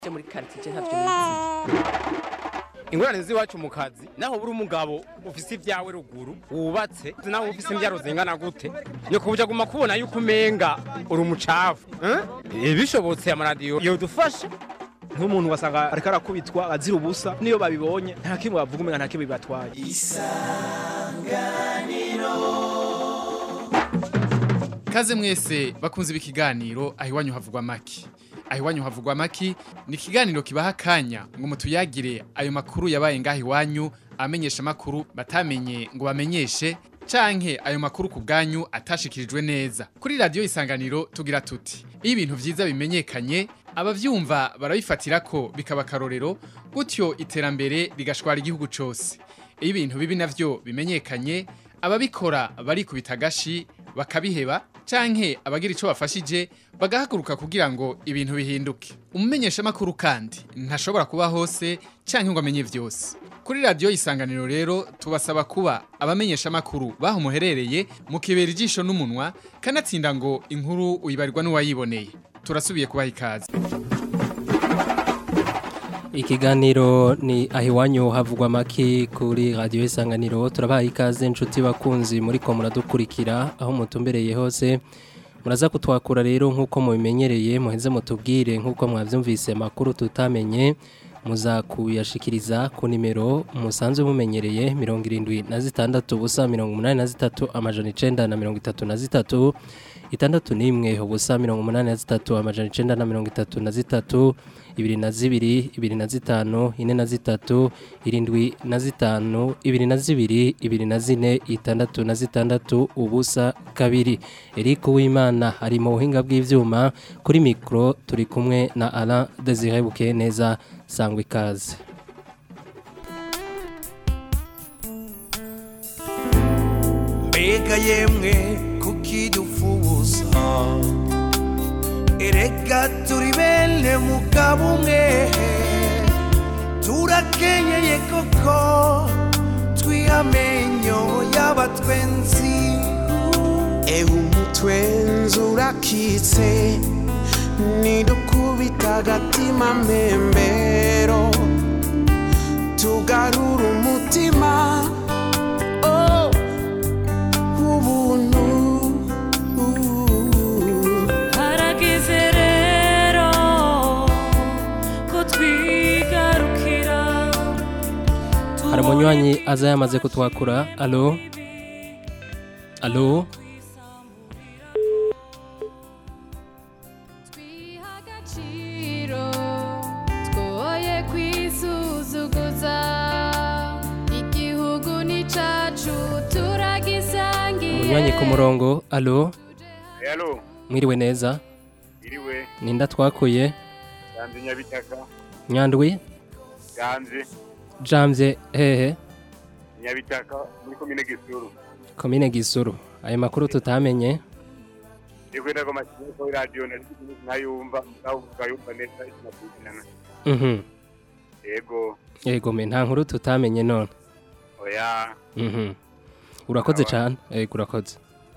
muri quartier ntavyo nizi ingorane z'iwacu mu kazi naho buri umugabo ufise ibyawe ruguru wubatse naho ufise imbyaro zingana gute ni kubuja guma kubona yuko umenga uri umucafu eh? bishobotse amaradiyo yodufasha nk'umuntu wasanga ariko arakubitwa azira ubusa niyo babibonye nta kimwe bavuga umenga nta kimwe bibatwaye Kaze mwese bakunze ikiganiro aho iwanyu havugwa maki. Aho iwanyu havugwa maki ni ikiganiro kibaha akanya ngo mutuyagire ayo makuru yabaye ngaho iwanyu amenyesha makuru batamenye ngo bamenyeshe canke ayo makuru ku bwanyu atashikirijwe neza. Kuri radio isanganiro tugira tuti iyo ibintu vyiza bimenyekanye abavyumva barabifatira ko bikaba karorero gutyo iterambere rigashwara igihugu cose. Iyo ibintu bibi navyo bimenyekanye ababikora barikubita agashi bakabiheba canke abagira ico bafashije bagahaguruka kugira ngo ibintu bihinduke umumenyesha makuru kandi ntashobora kuba hose canke ngo amenye vyose kuri radio isanganiro rero tubasaba kuba abamenyesha makuru baho muherereye mukibera ijisho n'umunwa kanatsinda ngo inkuru uyibarirwa n'uwayiboneye turasubiye kubaha ikaze Ikiganiro ni ahiwanyu havugwa maki kuri radio isanganiro turabaha ikaze inshuti bakunzi muri ko muradukurikira aho mutumbereye hose muraza kutwakura rero nkuko mubimenyereye muheze mutubwire nkuko mwavyumvise makuru tutamenye muza kuyashikiriza ku nimero musanzwe mumenyereye 76 ubusa 83 amajana 9 na 33 itandatu n'imwe ubusa mirongo umunani na zitatu amajana icenda na mirongo itatu na zitatu ibiri na zibiri ibiri na zitanu ine na zitatu irindwi na zitanu ibiri na zibiri ibiri na zine itandatu na zitandatu ubusa kabiri Eric Uwimana ari mu buhinga bw'ivyuma kuri mikro turi kumwe na Alain Desire Bukeneza sangwa ikaze mbega yemwe kukidufuza erega turi bene mugabo umwe turakenyeye koko twihamenyo y'abatwenzi ewe umutwenzi urakitse nidukubita agatima mbembero tugarura umutima oh. ubuntu harageze rero ko twigarukira hari umunywanyi aza yamaze kutwakura alo alo twiha agaciro twoye kwisuzuguza igihugu ni cacu turagisangiye umunywanyi ku murongo alo Hello, mwiriwe neza iriwe, ninda twakuye ganze Nyabitaka, nyandwi ganze jamvye hehe Nyabitaka muri komine Gisuru. komine gisuru ayo makuru tutamenye Iko ndago mashini ko radio na ntayumva, naho ukayumva neza ikinakuzana. mhm Yego, yego me nta nkuru tutamenye none oya, mhm urakoze cyane yego urakoze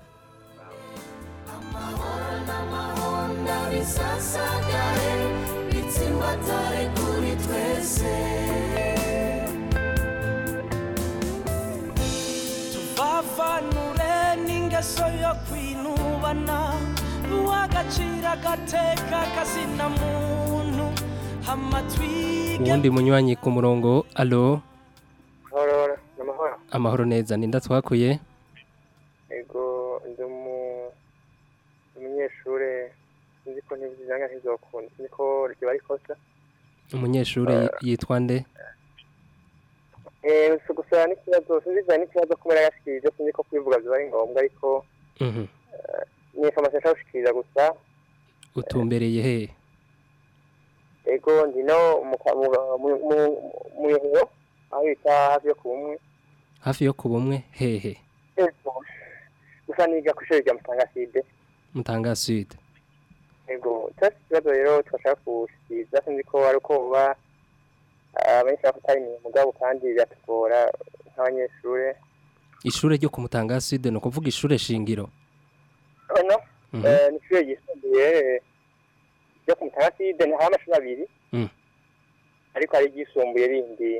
tuvavanure n'ingeso yo kwinubana uw'agaciro agateka kazina muntu hama twige uwundi munywanyi ku murongo alo Aurora, namahoro. amahoro neza ninda twakuye Ego ndi umu umunyeshure nzi ko ntibyanga ntizokunda niko riba rikosa. umunyeshuri yi- yitwa nde Eh, si gusa n'ikibazo sinzizana n'ikibazo kumera yashikirije sinzi ko kwivuga biba ari ngombwa ariko mhm ni information nshaka gushikiriza gusa utumbereye hehe ego ndi no mu kwa- mu- mu- mu- mu Yohero aho bita hafi yo ku bumwe hafi yo ku bumwe hehe Ego. gusa niga ku ishuri rya Mutangaside mutanga sud ego cyasi ikibazo rero twashaka gushikiriza sinzi ko ari uko buba abenshi bafata imirimo mugabo kandi biratugora nk'abanyeshure ishure ryo ku mutanga sud ni ukuvuga ishure shingiro ono Mhm. eh, ni ishure ryisumbuye ryo ku mutaraside hari amashuri abiri Mm. ariko hari iryisumbuye rindi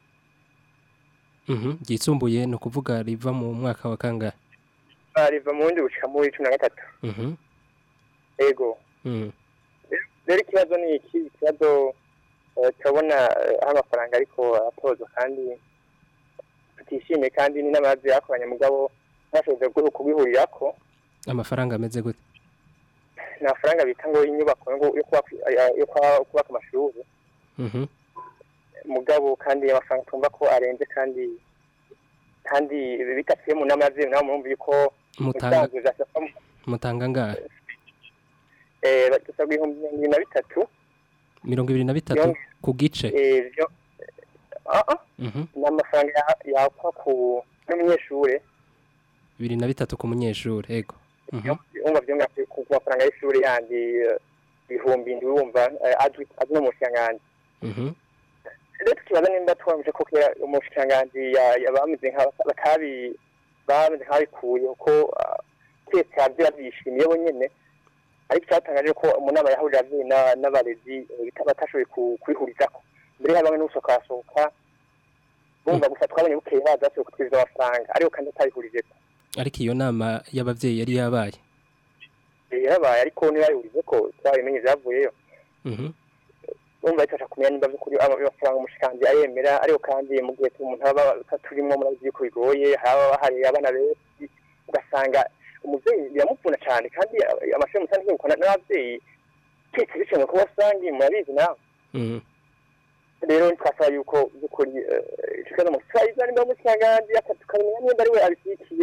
Mhm. Ryisumbuye ni ukuvuga riva mu mwaka wa kangahe? ah, riva mu wundi gushika muri cumi na gatatu Mhm. ego Mm. rero ikibazo ni iki ikibazo eh, turabona eh, aho amafaranga ariko atozwa kandi tutishimiye kandi ni n'amazi yakoranye mugabo ntashoboze gu- kubihurirako Amafaranga ameze gute? ni amafaranga bita ngo inyubako ngo yo kubaka yo kwa- kubaka amashuri Mhm. mugabo kandi amafaranga twumva ko arenze kandi kandi bidasiye mu nama y'ababyeyi nawe murumva yuko Mutanga ubusanzwe zasaba mutanga ngahe? eh dusabwa ibihumbi mirongo ibiri na bitatu mirongo ibiri na bitatu Yonge. ku gice eh byo ah ah Mhm. ni amafaranga ya- yakwa ku n'umunyeshure bibiri na bitatu ku munyeshuri ego Mhm. wumva byo ngapfe ku ku mafaranga y'ishuri yandi eh, ibihumbi indwi wumva eh, azwi azwi no mu bushikiranganji Mhm. rero tukibaza nimba twamuje ko kera umushikiranganji ya- ya- bameze nka batabi bameze nk'abikuye kuko ah, twese abavyeyi bavyishimiye bo nyene ariko icyatangaje ko mu nama yahurira abavyeyi na- n'abarezi eh, bita- batashoboye ku- kubihurizako mbere hari bamwe n'ubusohoka basohoka bumva gusa twabonye bukeye baza bashoboye kutwiza amafaranga ariko kandi atabihurijeko ariko iyo nama y'abavyeyi yari yabaye Eh, yarabaye ariko ntibayihurize ko twabimenye vyavuyeyo Mhm. urumva bifasha kumenya nimba by'ukuri amafaranga umushikiranganji ayemera ariko kandi mu gihe umuntu aba turimwo murabizi yuko bigoye haba hari abana benshi ugasanga umuvyeyi biramuvuna cyane kandi amashuri musanzwe yegukana n'abavyeyi twese bishimye kuba basangi murabizi nawe Mhm. rero twasaba yuko by'ukuri eh, ico kibazo musayiza nimba umushikiranganji aka- tukamenya nimba ari we abishyigikiye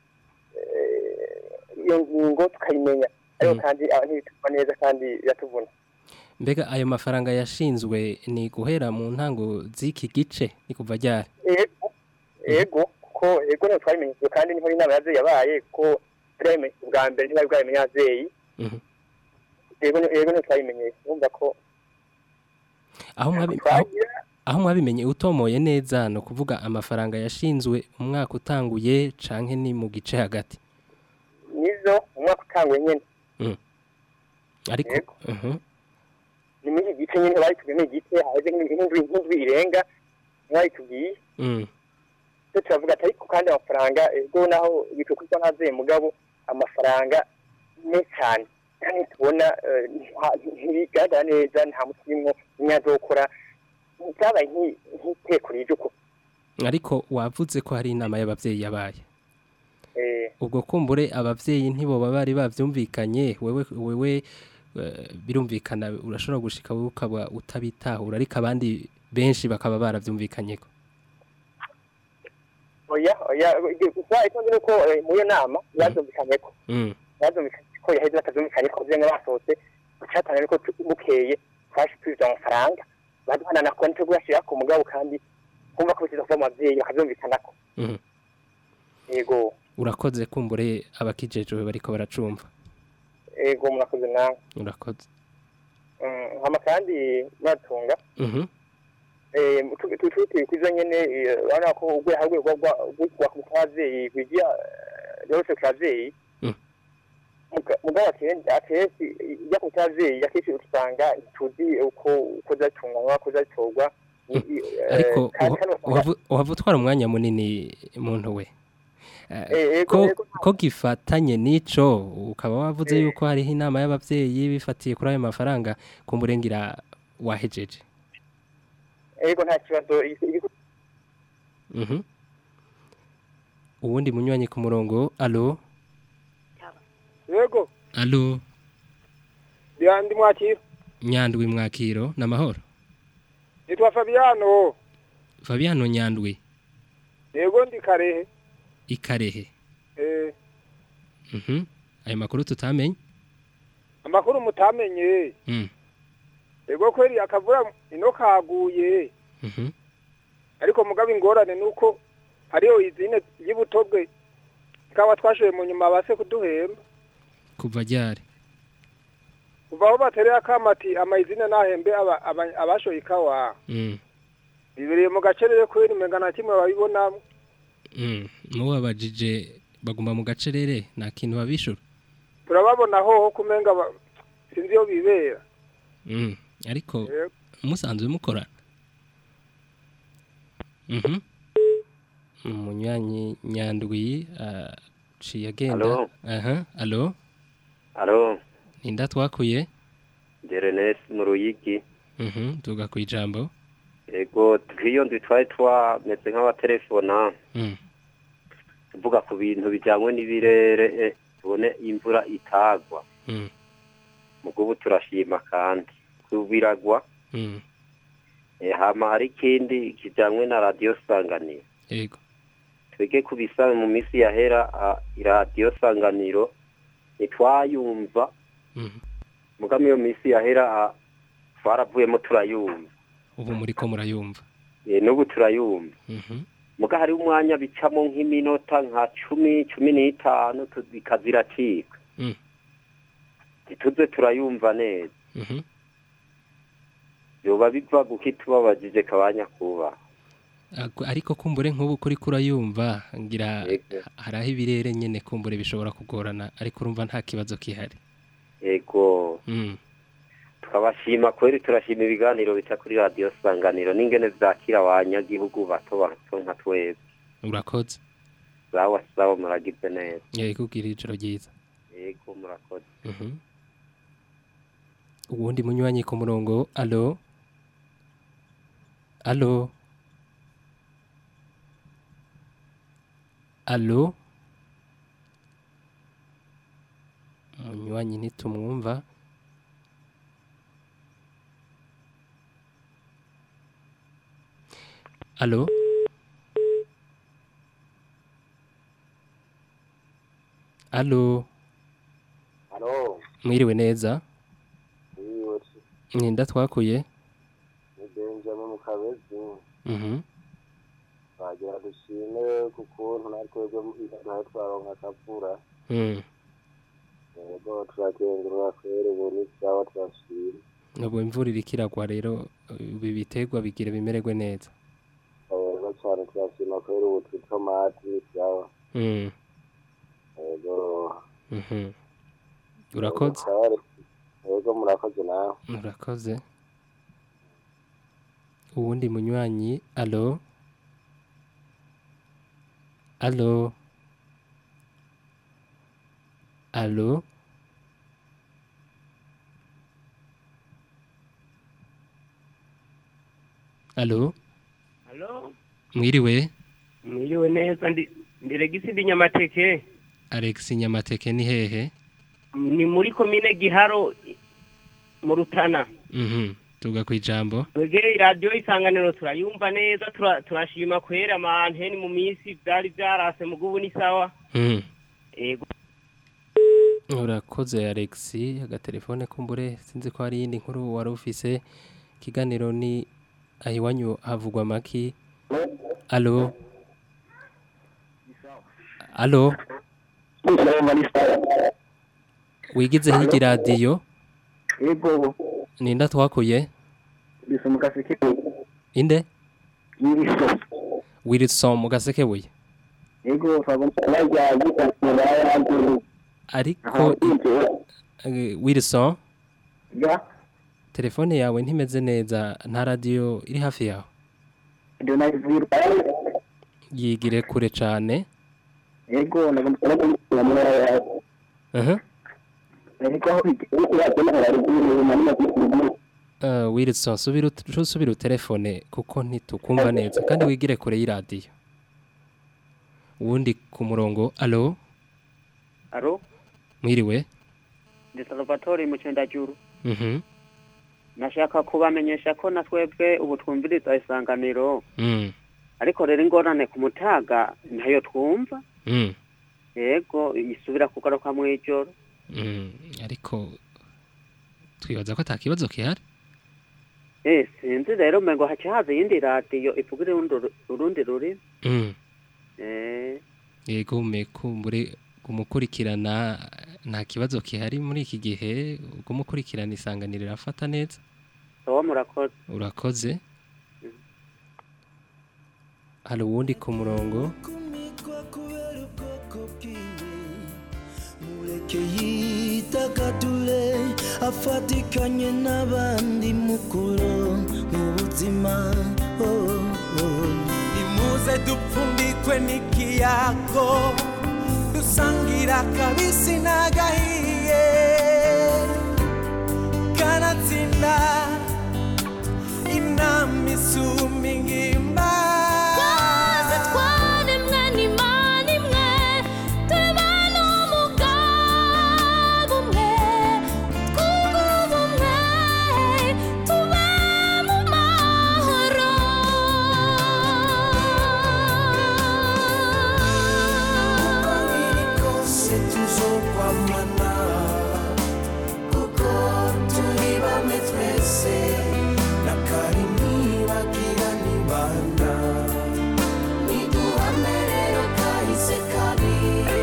eh, iyo ngingo tukayimenya ariko Mm. kandi aba ntibituma neza kandi biratuvuna mbega ayo mafaranga yashinzwe ni guhera mu ntango z'iki gice ni kuva ryari ego ego kuko ego niho twabimenyeshejwe kandi niho inama y'abavyeyi yabaye kuko turabimenyesha ubwa mbere ntibari bwabimenye abavyeyi Mhm. ego ni- ego niho twabimenyesha urumva ko aho mwabi- aho- aho mwabimenye utomoye neza ni ukuvuga amafaranga yashinzwe umwaka utanguye canke ni mu gice hagati nizo umwaka utanguye nyene ariko Yego. Mhm. ni muri iki gice nyene baritubwiye ni igice haheze nk'indwi nk'indwi irenga ntibayitubwiye Mm. cyo turavuga ati ariko kandi amafaranga ego naho bitukuzwa n'abavyeyi mugabo amafaranga menshi cyane kandi tubona eh, nta- ntibigaragara neza nta mutimwo inyazokora byabaye nk'i- nk'iteko rijuko ariko wavuze ko hari inama y'abavyeyi yabaye eh ubwo kumbure abavyeyi ntiboba bari bavyumvikanye wewe wewe eh, birumvikana urashobora gushika wowe ukaba utabitahura ariko abandi benshi bakaba baravyumvikanyeko oya oya gusa icyo nzi ni uko eh, muri iyo nama bazumvikanye ko Mm. bazumvikanye ko yaheze batazumvikanye ko vyemwe basohotse icatanga ni ko tu- bukeye twaje tubiza amafaranga baduhana na konti yo kuyashira ku mugabo kandi kumva ko bikiza kuva mu bavyeyi bakavyumvikanako Mhm. yego urakoze kumbure abakijejwe bariko baracumva yego murakoze nawe urakoze Mm, hama kandi muratunga Mhm. eh tututi kwizo nyene eh, urabona ko ugwe harwe rwa rwa ku mutavyeyi kwigira yose kavyeyi Mm. mugabo akenshi akenshi ijya ku mutavyeyi akenshi usanga tuzi uko uko zatunganywa uko zatorwa ariko uhavu- uhavu utwara umwanya munini muntu we Eh, Eh, ego, ko ego, ko gifatanye n'ico ukaba wavuze Eh. yuko hariho inama y'abavyeyi bifatiye kuri ayo mafaranga kumburengira wahejeje ego nta kibazo igi- Mhm. uwundi munywanyi ku murongo alo yego alo ndi mwakira nyandwi mwakiro namahoro nitwa fabiano fabiano nyandwi yego ndi karehe ikarehe eh, Mhm. ayo makuru tutamenye amakuru mutamenye Mm. yego kweri akavura ino kaguye Mhm. ariko mugabo ingorane nuko hariho izine y'ubutobwe ikawa twashoye mu nyuma base kuduhemba kuva ryari kuva aho batereye akamati amayizine nahembe aba- aba- abashoye ikawa Mm. bibereye mu gacerere kubera umenga nta kimwe babibonamo Mm. Mubabajije baguma mu gacerere nta kintu babishura turababona hoho kumenga ba- sinzi iyo bibera Mm, ariko Yego. musanzwe mukorana Mhm. umunywanyi nyandwi aciye agenda Alo? aha alo Alo, ninda twakuye Jerenes mu Ruyigi. Mhm, tuga ku ijambo Ego, twiyo ndwi twari twameze nk'abatelefona Mm. tuvuga ku bintu bijyanywe n'ibirere eh, tubone imvura itagwa. Mm. Mugo ubu turashima kandi kubiragwa. Mm. Eh, hama hari ikindi kijyanywe na radiyo sanganiro. yego twege kubisa mu minsi yahera ah, iradiyo sanganiro ntitwayumva Mhm. muga iyo minsi yahera ah, twaravuyemo turayumva ubu muri ko murayumva Eh, n'ubu turayumva Mhm. muga hari umwanya bicamo nk'iminota nka cumi cumi n'itanu tu- bikaziracika Mm. ntituze turayumva neza Mhm. yoba biva guki tubabajije kabanya kuba Ako- ariko kumbure nk'ubu kuri kurayumva ngira Yego. hari aho ibirere nyene kumbure bishobora kugorana ariko urumva nta kibazo kihari ego Mm. tukabashima kweri turashima ibiganiro bica kuri radiyo sanganiro n'ingene vyakira abanyagihugu bato bato nka twebwe urakoze sawa sawa muragize neza yego kugira ijoro ryiza yego murakoze Mhm. uwundi munywanyi ku murongo alo alo alo munywanyi ntitumwumva alo alo Halo, mwiriwe neza iyo ninda twakuye ni Benjamin Mukabezi Mhm. twagira dushime ku kuntu natwe nawe twaronka akavura Mm. yego turakengurura kwera ubu ni sawa turashima ubu imvura iriko iragwa rero ibi biterwa bigira bimererwe neza yego cyane turashima kwera ubu tutomati ni sawa Mm. yego Mhm. urakoze Kare, yego murakoze nawe urakoze uwundi munywanyi alo alo alo alo Halo, mwiriwe mwiriwe neza ndi ndi Regisi ndi Nyamateke alex nyamateke ni hehe ni muri komine Giharo mu Rutana Mhm. tuga ku ijambo twegere radio isanganiro turayumva neza tura- turashima kwera amanteni mu minsi byari byarase mu gubu ni sawa Mhm. yego urakoze alex agatelefone kumbure sinzi ko hari iyindi nkuru wari ufise ikiganiro ni ahiwanyu havugwa amaki alo alo wigize hirya iradiyo yego ninda twakuye bisa mu gaseke inde yiriso wilson mu gasekebuye yego twabona bajya gukasura y'abandi ariko eh, wilson ya telefone yawe ntimeze neza nta radiyo iri hafi yawe ndio naivira yigire kure cyane yego nagomba kubona muri yawe aha ariko aho ariko yabona haruguru mani makuru Uh, Wilson subira ut- usubira utelefone kuko ntitukumva neza kandi wigire kure y'iradiyo uwundi ku murongo alo Alo, mwiriwe ndi Salvatore mu Cendajuru. mhm Nashaka kubamenyesha ko na twebwe ubu twumviriza isanganiro, mm ariko rero ingorane ku mutaga ntayo twumva. mm Yego, isubira kugaruka mu ijoro. mm ariko twibaza ko atakibazo kihari Eh, sinzi rero mengo haca haza iyindi radiyo ivuga urundi ru- urundi rurimi. mm Eh, yego mekumbure kumukurikirana nta kibazo kihari muri iki gihe kumukurikirana isanganiro irafata neza sawa murakoze. urakoze hari uwundi ku murongo mureke yitagadure afatikanye n'abandi mukuru mu buzima oh, oh. nimuze dupfundikwe n'ikiyago dusangira kabisi n'agahiye kanatsinda inama isumba ingimba Twese twaremwe n'Imana imwe, tuba n'umugabo umwe, twunge ubumwe, tube mu mahoro. uko biri kose tuzokwamana kuko turi bamwe twese na kari ntibagira nibanda niduhame rero kahise kabi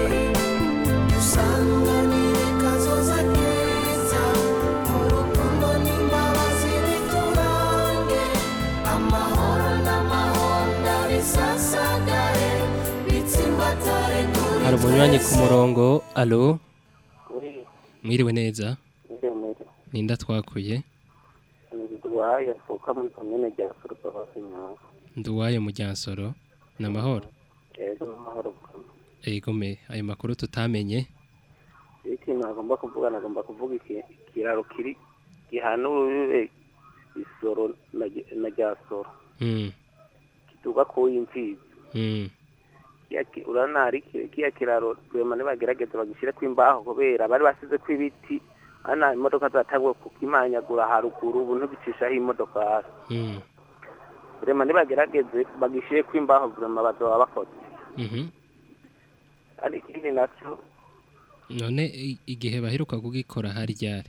dusanganire kazoza keza urukundo n'imbabazi biturange amahoro n'amahonda bisasagare bitsimbatare kuri hari umunywanyi ku twese. murongo alo Oui, mwiriwe neza ndemere. ninda twakuye Nduwaye avuka muri komine rya Furuka Basinyaho. nduwayo mu ryansoro ni amahoro Yego amahoro bukama. egome ayo makuru tutamenye Ikintu agomba kuvuga nagomba kuvuga iki ikiraro kiri gihanuriwe isoro na Gi- na Ryasoro. Mm, Kiduga ku imfizi. mm, Kiya ki- urabona hari ki- kiya kiraro rwema nibagerageza bagishire imbaho kubera bari basize ko ibiti ana imodoka zatanguye kukimanyagura haruguru ubu ntibicishaho imodoka mm, rema nibagerageze bagishire imbaho rwema bazoba bakoze mhm. hari ikindi nacyo none i- igihe baheruka kugikora hari ryari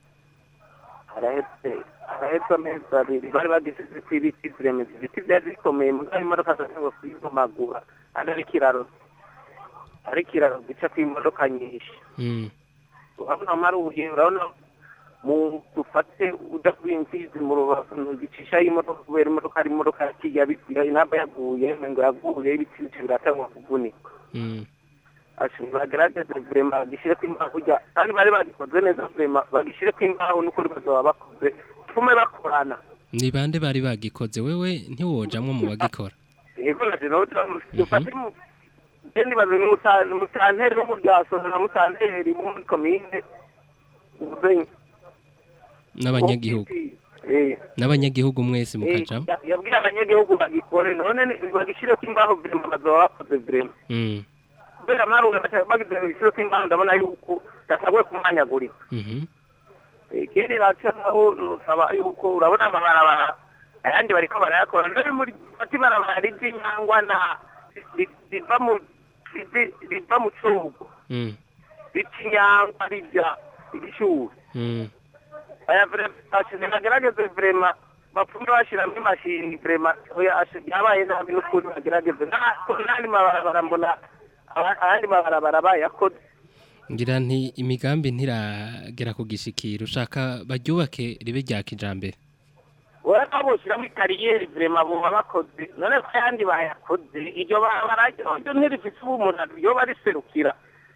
harahetse harahetse amezi abiri bari bagisize ko ibiti turemeza ibiti byari bikomeye mugabo imodoka zatanguye kuyivumagura kandi ari ikiraro ari ikiraro gica ku imodoka nyinshi Mm, urabona amaruye urabona mu dufate udakuye imfizi mu rubavu ntugicishaho imodoka kubera imodoka ari imodoka yakiya inamba yaguye ngo yaguye ibiti bice biratangwa kuvunika mm. ashobora bagerageze vrema bagishire ko imbaho kurya kandi bari bagikoze neza vrema bagishire ko imbaho n'ukuri bazoba bakoze tume bakorana ni bande bari bagikoze wewe ntiwojamwo mu bagikora yego naje nawe dufate mu Jendi bazi musanteri wo mu ryasoro na musanteri wo muri komine ubuzenyi n'abanyagihugu eh n'abanyagihugu mwese mukajamwo Ya- yabwiye abanyagihugu bagikore none ni- bagishire ko imbaho vrema bazoba bakoze vrema Mm, kubera amaruga bagize bagishire ko imbaho ndabona yuko gasabwe kumanyagurika mhm. ikindi nacyo naho nusaba yuko urabona amabarabara ayandi bariko barayakora ndari muri ati barabara ry'inyangwa na ri- riva mu rivi- riva mu cugo Mm, rica inyangwa rija igishuri mm. aya vrema bagerageze vrema bapfume bashiramo imashini vrema oya ashe- yabaye nabi n'ukuri bagerageze Na- n'andi mabarabara mbona aba- ayandi mabarabara bayakoze ngira nti imigambi ntiragera ku gishikiro ushaka baryubake ribe rya kijambere urabona boshyiramo ikariyeri vrema buba bakoze none ko ayandi bayakoze iryo barabara ryo ntirifise ubumuntu ryoba riserukira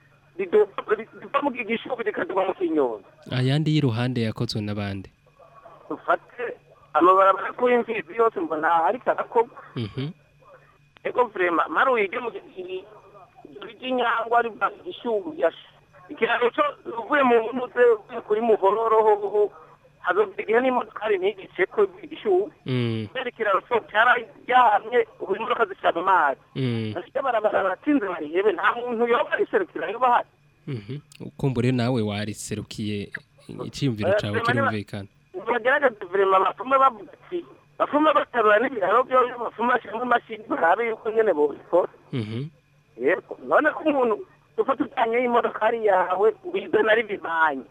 riva mu gishubi rikaduga mu kinyonza ayandi y'iruhande yakozwe n'abandi dufate amabarabara ko imfizi yose mbona ariko arakorwa Mhm, ego vrema maruye ryo mu ry'inyangwa riva mu gishubi ikiraro cyo uvuye mu ntuze uvuye kuri muhororoho hazogera igihe n'imodokari ntigice ko igishubi mm, kubera ikiraro cyo cyararyamye ubu imodoka zica mu mazi mm, bafite barabara baratsinze barihebe nta muntu yoba ariserukira yoba ahari mhm. ukumbure nawe wariserukiye iciyumviro cawe kirumvikana bagerageza vrema bapfume bavuga ati bapfume baterura n'ibiraro byo bapfume bashyiramo imashini barabe yuko nyene bobikora Mhm, yego none ko umuntu ufata ujyanye y'imodokari yawe ubizana ari bimanye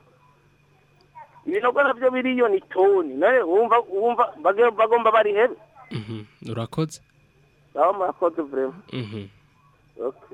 ibinogo navyo biriyo ni toni none wumva wumva bage- bagomba barihebe mhm. urakoze nabo murakoze vrema Mhm. okay.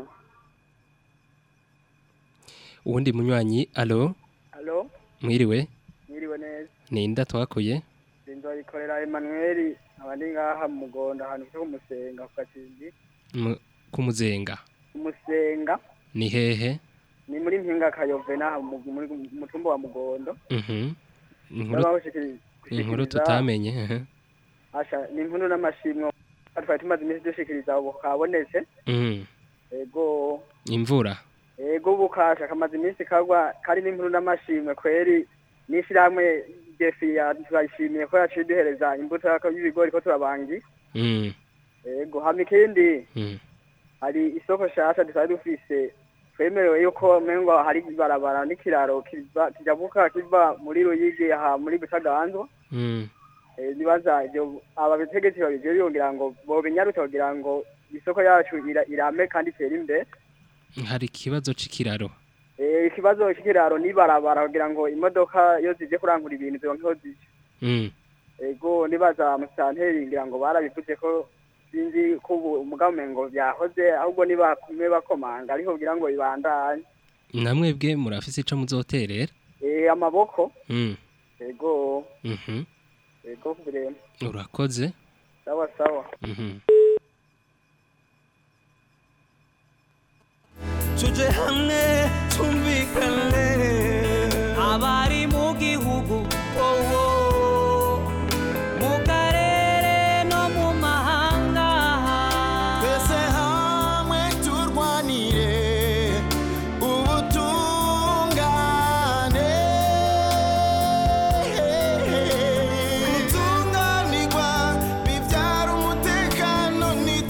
uwundi munywanyi alo Halo, mwiriwe mwiriwe neza. ninda twakuye Sinzoyikorera Emmanuel, abandi ngaha mu Mugondo ahantu cyo kumusenga ku Gatindi. Mu- kumuzenga Kumusenga ni hehe ni muri Mpinga Kayove naha mu muri mutumba wa Mugondo. Mhm, inkuru Babahushikiriza- inkuru gushikiriza- tutamenye ehe. Asha ni inkuru n'amashimwe twari tumaze iminsi dushikiriza ubu kabonetse Mhm. ego imvura ego ubu kasha kamaze iminsi kagwa kari n'inkuru n'amashimwe kweri n'ishyirahamwe defi turayishimiye ko yaciye duhereza imbuto yako- y'ibigori ko turabangi Mhm. ego hama ikindi Mhm. hari isoko shasha dusanzwe dufise twemerewe yuko mengo hari ibarabara n'ikiraro kiva kijabuka kiva muri Ruyigi aha muri Butaganzwa Mhm. Eh, nibaza ibyo abategetsi babijejwe kugira ngo bobinyarute kugira ngo isoko yacu ira- irame kandi itere imbere hari ikibazo c'ikiraro Eh, ikibazo cy'ikiraro n'ibarabara kugira ngo imodoka iyo zije kurangura ibintu zironkeho zije Mhm. ego nibaza musanteri ngira ngo barabivuze ko sinzi ko ubu umugabo umengo byahoze ahubwo nibakume bakomanga ariko kugira ngo bibandanye namwebwe murafise ico muzoterera Eh, amaboko Mhm. ego Mhm. ego kurema urakoze sawa sawa Mhm. tuje hamwe tumvikane abari mu gihugu wowo mu karere no mu mahanga twese hamwe turwanire ubutungane gutunganirwa bibyara umutekano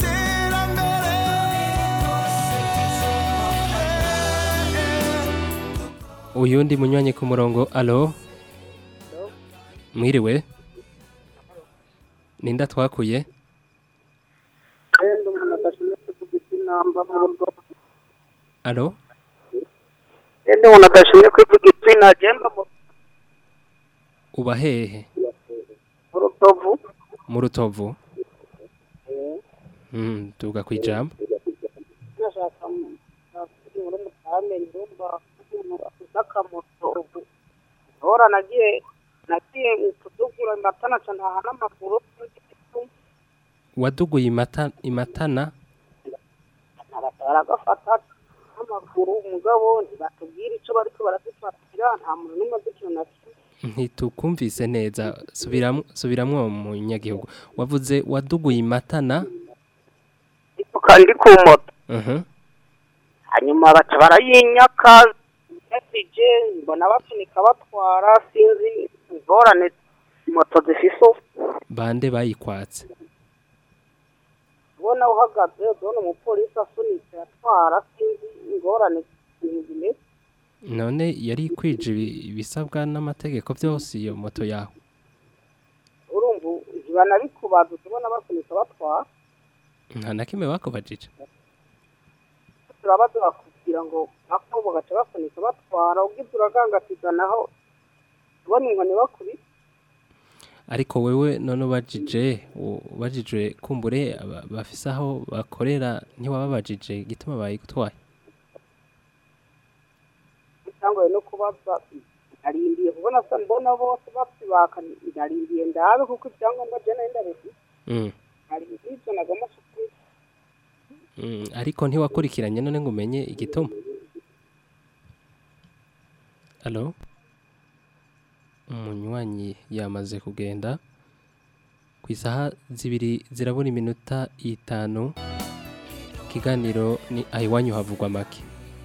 n'iterambere uyundi munywanyi ku murongo alo mwiriwe ninda twakuye Endo umuntu adashimye kuvuga izina mba mu rugo alo Endo umuntu adashimye kuvuga izina agenda mu uba hehe mu rutovu mu rutovu Mhm, tuga kwijambo nashaka muri mutame ndumva umuntu afite akamoto ubu ahora nagiye nagiye kudugura amatana cyane aha n'amaguru waduguye imata imatana baragafata n'amaguru umugabo ntibatubwira icyo bariko baradufatira nta muntu n'umwe azi ikintu na kimwe ntitukumvise neza subiramwo subiramwo mu nyagihugu wavuze waduguye imatana kandi ku moto Mhm. hanyuma baca barayinyaka yasije mbona bapfunika batwara sinzi ingorane moto zifise ubu. bande bayikwatse ubona uhagaze ubona umupolisi asunitse atwara sinzi ingorane ibintu bimeze none yari kwije ibi- ibisabwa n'amategeko byose iyo moto yawe urumva ntibanabikubaza tubona basunika batwara nta na kimwe bakubajije turabaza bakubwira ngo ako bagaca basunika batwara ubwiza uragangatiza naho ubona inkoni bakubise ariko wewe none ubajije u- ubajijwe kumbure aba- bafise aho bakorera ntiwababajije igituma bayigutwaye bitangoye no kubaza narindiye kubona sa mbona bose bapfibaka narindiye ndabe kuko ibyangombwa je nari ndabifite Mm, narindiye ivyo nagomba kukuba mm, ariko ntiwakurikiranye none ngo umenye igituma alo umunywanyi yamaze kugenda ku isaha zibiri zirabura iminota itanu ikiganiro ni ahiwanyu havugwa make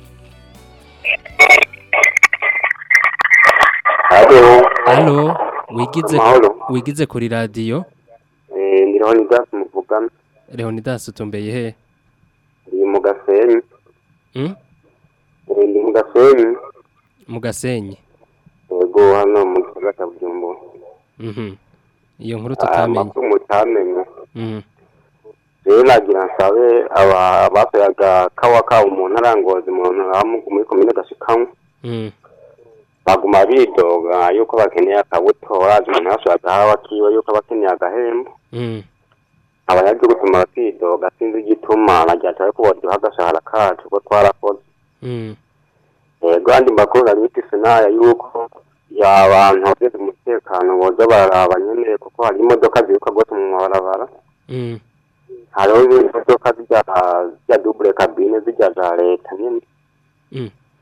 alo wigize Mahoro. wigize kuri radiyo Eh, ndi Leonidas muvugana leonidas utumbeye he ndi mu gasenyi Mm? Eh, ndi mu gasenyi mu gasenyi yego hano mu gisagara cya bujumbura Mhm. iyo nkuru Ah, tutamenye amakuru mutamenye Mhm. rero nagira nsabe aba basoyaga kawa kabo mu ntara ya ngozi mu ntara muri komine gashikamwe Mm. baguma bidoga yuko bakeneye akabuto urazi umuntu yasohoye agahawa kiwe yuko aba akeneye agahembo Mm. abanyagihugu tuma bakidoga sinzi igituma nagira nsabe ko boduha agashahara kacu ko twarakoze Mm. yego andi makuru nari mfise naya yuko y'abantu bageze umutekano boza bararaba nyene kuko hari imodoka ziruka rwose mu mabarabara Mm. hariho imodoka zijya zijya double cabine zijya za leta nyene Mm.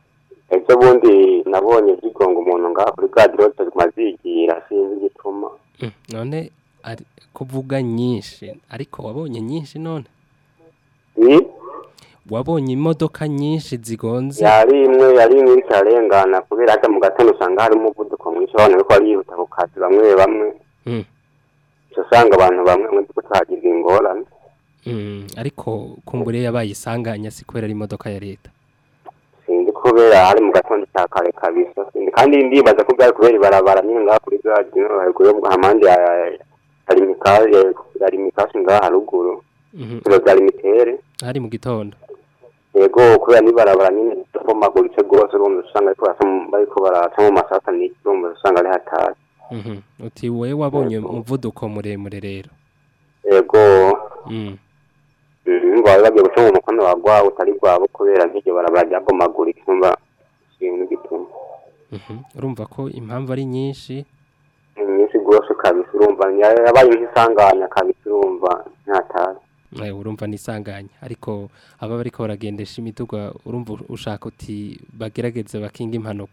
ejo bundi nabonye zigonga umuntu ngaha kuri gadirote mazigira sinzi igituma Mm, none ari kuvuga nyinshi ariko wabonye nyinshi none ni wabonye imodoka nyinshi zigonze yari imwe yari imwe iriko irarengana kubera hata mu gatondo usanga hari umuvuduko mwinshi abantu bariko barihuta ku kazi bamwe bamwe Mm. uca usanga abantu bamwe bamwe turiko tuhagirwa ingorane Mm, ariko kumbure yabaye isanganya si kubera ari imodoka ya leta sinzi kubera hari mu gatondo cya kare kabisa Sinzi- kandi ndibaza ko byari kubera ibarabara nyine ngaha kuri gadi no haruguru yo hamande ya hari mikaje hari mikaje ngaha haruguru Mhm. ibiro bya limitere hari mu gitondo yego kubera n'ibarabara nyine ribomaguritse rwose urumva usanga ariko barasa mu- bariko baraca mu masata n'iki urumva usanga ari hatari Mhm. uti we wabonye umuvuduko muremure rero yego Mm. Mm, bari bagiye guca mu mukono wa gwawe utari gwabo kubera nk'iryo barabara ryabomagurika urumva ikintu gituma Mhm. urumva ko impamvu ari nyinshi ni nyinshi rwose kabisa urumva yabaye nk'isanganya kabisa urumva ntatari Eh, urumva nisanganya ariko aba bariko baragendesha imiduga urumva ushaka uti bagerageze bakinga impanuka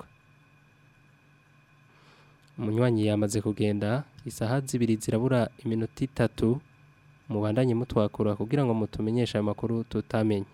umunywanyi yamaze kugenda isaha zibiri zirabura iminota itatu mubandanye mutwakura kugira ngo mutumenyeshe ayo makuru tutamenye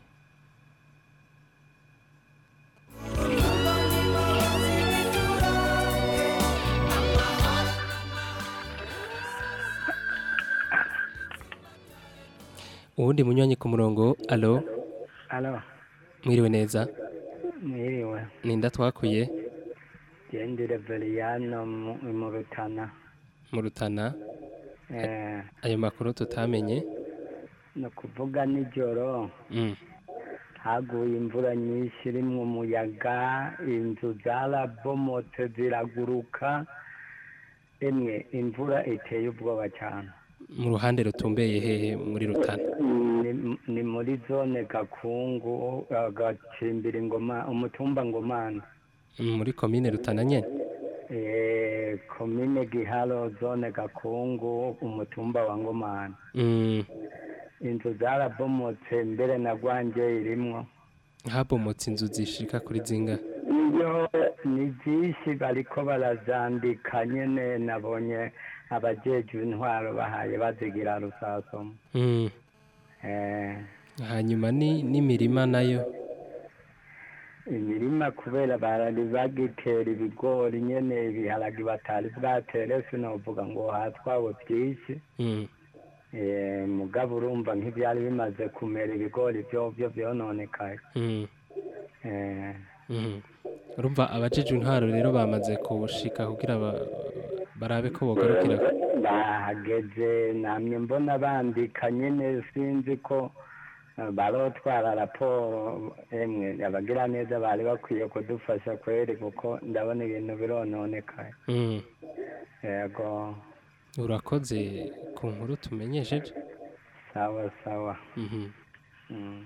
uwundi munywanyi ku murongo alo Alo, mwiriwe neza mwiriwe. ninda twakuye Gendere Veriano mu mu Rutana. mu rutana Eh, ayo makuru tutamenye ni ukuvuga nijoro Mm. haguye imvura nyinshi irimwo umuyaga, inzu zarabomotse ziraguruka. Emwe imvura iteye ubwoba cyane. mu ruhande rutumbeye hehe muri rutana Ni, ni muri zone Gakungu, eh, Gacimbiri Ngoma, umutumba Ngomane. Mm, muri komine rutana nyene Eh, komine Giharo, zone Gakungu, umutumba wa Ngomane. Mm, inzu zarabomotse mbere na rwanje irimwo habomotse inzu zishika kuri zinga iyo ni byinshi bariko barazandika nyene nabonye abajejwe intwaro bahaye bazigira rusasomo Mm, eh, hanyuma ni n'imirima nayo imirima kubera barari bagitera ibigori nyene ibiharagi batari bwatere sinovuga ngo hatwawe byinshi Mm, eh, mugabo urumva nk'ivyari bimaze kumera ibigori vyovyo vyononekaye mm, eh, mhm. urumva abajejwe intwaro rero bamaze kushika kugira ba- barabe ko bogarukira bahageze namye mbona bandika nyene sinzi ko eh, barotwara raporo emwe abagira neza bari bakwiye kudufasha kweri kuko ndabona ibintu birononekaye Mm, yego urakoze ku nkuru tumenyesheje sawa sawa Mhm. mm.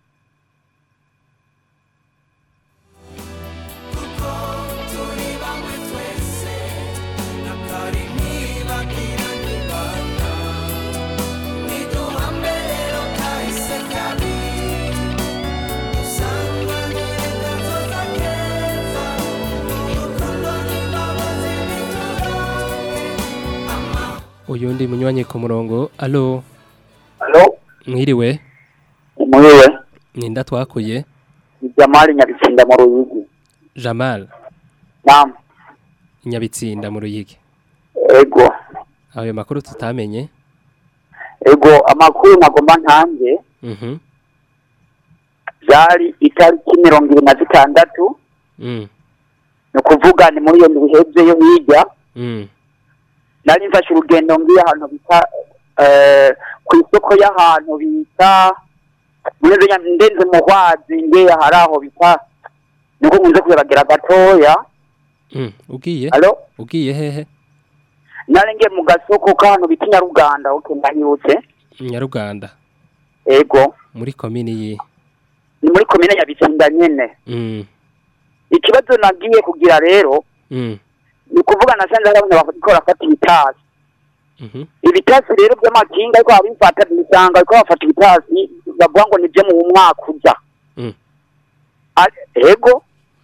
turi bamwe twese nakari ntibagira nibanda niduhambe rero kahise kabi dusanganire kazoza keza urukundo n'imbabazi biturange uyundi munywanyi ku murongo alo Alo, mwiriwe mwiwe, ninda twakuye ni Jamali Nyabitsinda mu Ruyigi. jamal Naam, nyabitsinda mu ruyigi ego, ayo makuru tutamenye ego amakuru nagomba ntange Mhm. byari itariki mirongo ibiri na zitandatu Mm. ni ukuvuga ni muri iyo ndwi ihebye yo hirya Mm. nari mfashe urugendo ngiye ahantu bita eh, ku isoko y'ahantu bita muri Zenya ndenze mu hwazi ngiye hari aho bita niko nkunze kugeragera gatoya Mm. ugiye Alo? ugiye hehe nari ngiye mu gasoko k'ahantu bita Nyaruganda okay ndahibutse nyaruganda ego muri komini yi ni muri komine Nyabitsinda nyene Mm. ikibazo nagiye kugira rero Mm. ni ukuvuga nasanze hari abantu bariko barafata ibitasi Mhm. ibitasi rero by'amakinga ariko babifata bisanga ariko bafata ibitasi bavuga ngo nibyo mu mwaka uza Mm. Ari- ego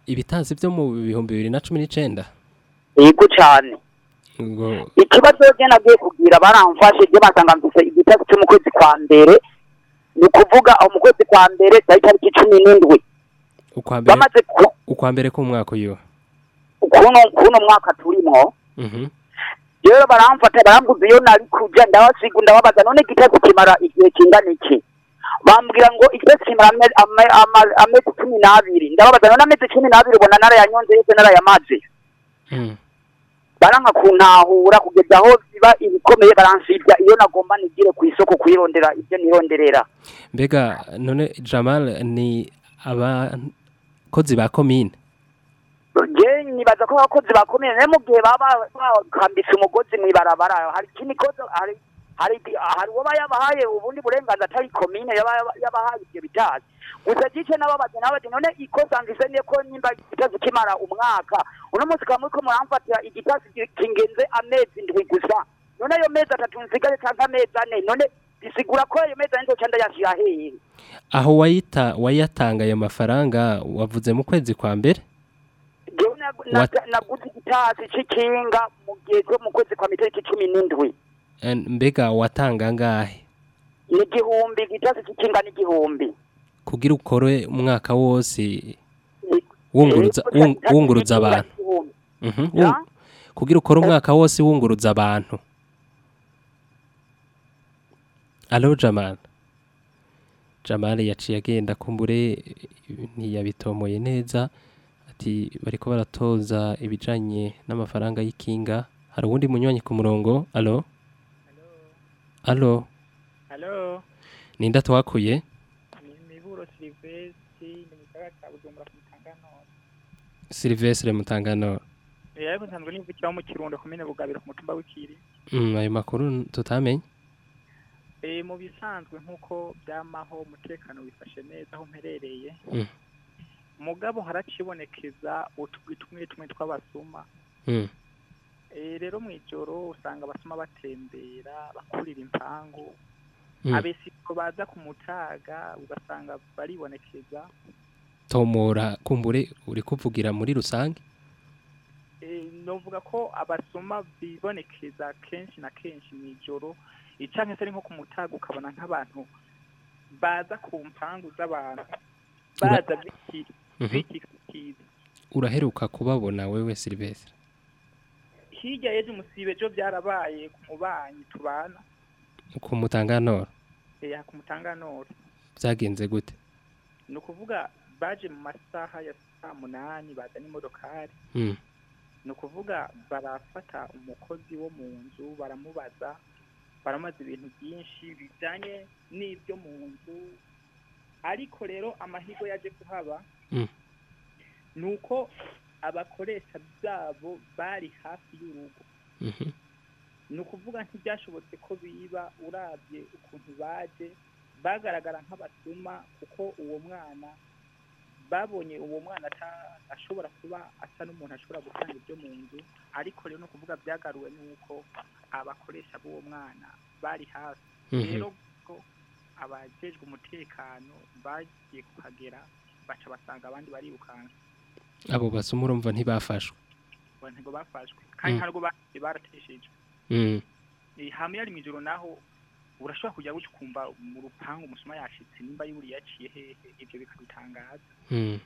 ibitazi byo mu bihumbi bibiri na cumi n'icenda yego cyane ngo ikibazo je nagiye kugira baramfashe je basanga mfise igitasi cyo mu kwezi kwa mbere ni ukuvuga aho mu kwezi kwa mbere cyari tariki cumi n'indwi ukwa mbere bamaze ku- ukwa mbere k'umwaka uyu kuno kuno mwaka turimwo Mhm. rero baramfata barambuza iyo nari kuja ndabasiga ndababaza none igitasi kimara igihe kingana iki bambwira ngo igitasi kimara ame- ame- ama- amezi cumi n'abiri ndababaza none amezi cumi n'abiri ubona narayanyonze yose narayamaze Mm. baranka kuntahura kugeza aho biba ibikomeye baransibya iyo nagomba nigire ku isoko kuyirondera ibyo nironderera mbega none Jamal ni abakozi ba komine je nibaza ko abakozi bakomeye naye mu gihe baba bakambitse umugozi mw'ibarabara hari ikindi kozo hari hari hari uwo yabahaye ubundi burenganzira atari komine yaba- yabahaye ibyo bitazi gusa gice n'ababazi n'abazi none ikosa mvise niyo ko nimba igitazi kimara umwaka uno munsi ukaba muriko muramfatira igitazi ki- kingenze amezi ndwi gusa none ayo mezi atatu nsigaye canke amezi ane none bisigura ko ayo mezi ane nzoca ndayashira hehe aho wayita wayatanga ayo mafaranga wavuze mu kwezi kwa mbere jewe nag- nag- naguze igitasi c'ikinga mu gihe cyo mu kwezi kwa mitariki cumi n'indwi Eh, mbega watanga ngahe ni igihumbi igitasi c'ikinga ni igihumbi kugira ukore umwaka wose wunguruza wung- wunguruza abantu Mhm, wung- kugira ukore umwaka wose wunguruza abantu alo Jamal Jamal yaciye agenda kumbure ntiyabitomoye neza ati bariko baratoza ibijanye n'amafaranga y'ikinga hari uwundi munywanyi ku murongo alo alo Halo, ninda twakuye ni Miburo Silvestre ni mu gisagara ca Bujumbura ku Mutangano. Silvestre Mutangano Eh ariko nsanzwe nivukiraho mu Kirundo komine Bugabiro ku mutumba w'Ikiri. mm, ayo makuru tutamenye Eh mu bisanzwe nkuko byamaho umutekano wifashe neza aho mperereye. Mm. Mugabo haracibonekeza utugwi tumwe tumwe tw'abasuma. Mm. Eh rero mw'ijoro usanga abasuma batembera bakurira impangu. Mm. Abesiko baza ku mutaga ugasanga baribonekeza. tomora kumbure uri kuvugira muri rusange Eh, novuga ko abasoma bibonekeza kenshi na kenshi mw'ijoro icanke se ari nko ku mutaga ukabona nk'abantu baza ku mpangu z'abantu Ura- baza biki Mhm. bikikiza uraheruka kubabona wewe Silvestre hirya y'ejo umusibe ejo byarabaye ku mubanyi tubana ku Mutangano eh, ku mutanganoro byagenze gute ni ukuvuga baje mu masaha ya saa munani bazana imodokari mm. ni ukuvuga barafata umukozi wo mu nzu baramubaza baramubaza ibintu byinshi bijyanye n'ibyo mu nzu ariko rero amahirwe yaje kuhaba Mm. ni uko abakoresha byabo bari hafi y'urugo Mhm. ni ukuvuga ntibyashobotse ko biba urabye ukuntu baje bagaragara nk'abasuma kuko uwo mwana babonye uwo mwana ata- ashobora kuba asa n'umuntu ashobora gutanga ibyo mu nzu ariko rero ni ukuvuga byagaruwe n'uko abakoresha b'uwo mwana bari hafi Mhm. rero ko abajejwe umutekano bagiye kuhagera baca basanga abandi barirukanka abo basuma urumva ntibafashwe ngo ntabwo bafashwe kandi Mm. ntabwo bagiye barateshejwe mm. Eh, hamwe yari mw'ijoro naho urashobora kujya gutya ukumva mu rupangu umusuma yashitse nimba yuri yaciye hehe ibyo bikabitangaza Mm.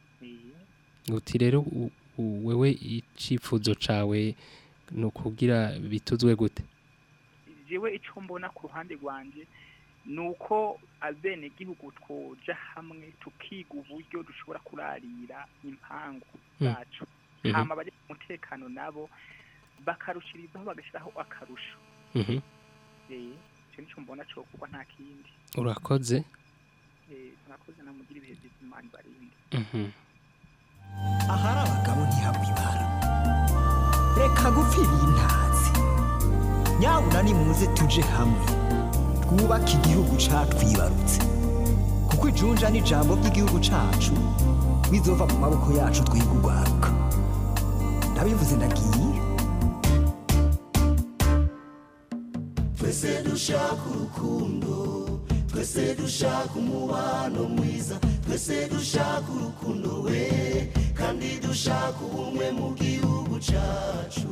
Eh, uti rero u- u- wewe icifuzo cawe ni ukugira bituzwe gute jewe ico mbona ku ruhande rwanje ni uko abenegihugu twoja hamwe tukiga uburyo dushobora kurarira impangu Mm. zacu Mhm. hama abari mu mutekano nabo bakarushirizaho bagashyiraho akarusho Mhm. Eh, ico nico mbona cokorwa nta kindi urakoze Eh, mwakoze namugira ibihe byiza imana ibarinde Mhm. ahari abagabo ntihabwa ibara reka gupfira intazi nyabuna nimuze tuje hamwe twubake igihugu catwibarutse kuko ijunja n'ijambo ry'igihugu cacu bizova mu maboko yacu twiga urwaruka ndabivuze ndagiye twese dushaka urukundo twese dushaka umubano mwiza twese dushaka urukundo we kandi dushaka ubumwe mu gihugu cacu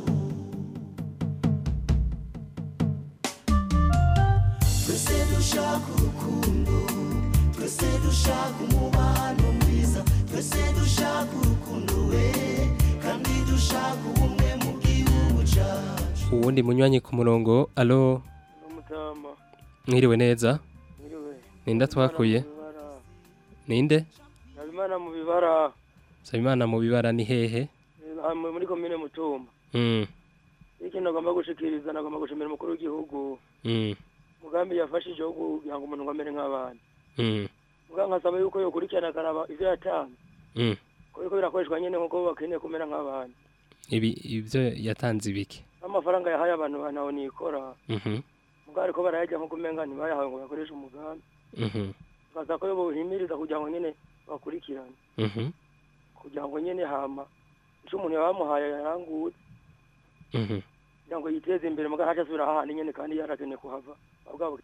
twese dushaka urukundo twese dushaka umubano mwiza twese dushaka urukundo we kandi dushaka ubumwe mu gihugu cacu uwundi munywanyi ku murongo alo umutama mwiriwe neza mwiriwe ninde twakuye ninde habimana mu bibara Sabimana mu bibara ni hehe hamwe muri komine mutumba mm ikintu agomba gushikiriza nagomba gushimira umukuru w'igihugu mm umugambi yafashije wo kugira ngo umuntu ngo amere nk'abandi mm muga nkasaba yuko yokurikirana akaraba ivyo yatanze mm ko biriko birakoreshwa nyene nk'uko bakeneye kumera nk'abandi ibi ibyo yatanze ibiki n'amafaranga yahaye abantu banaho nikora mhm muga ariko barayajya nko kumenga ntibayahawe ngo bakoreshe umugambi mhm nkasaba ko yo bohimiriza kugira ngo nyene bakurikirane mhm kugira ngo nyene hama ico umuntu yaba bamuhaye yaranguye mhm kugira ngo yiteze imbere muga ntaco asubira hahandi nyene kandi yarakeneye kuhava abwabo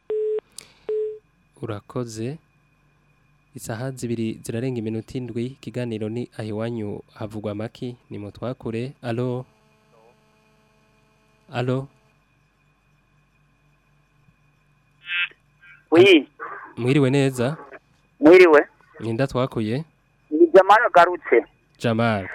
urakoze isaha zibiri zirarenga iminota indwi ikiganiro ni aho iwanyu havugwa amaki ni mu twakure alo alo wi mwiriwe neza mwiriwe ninda twakuye ni jamani garutse jamal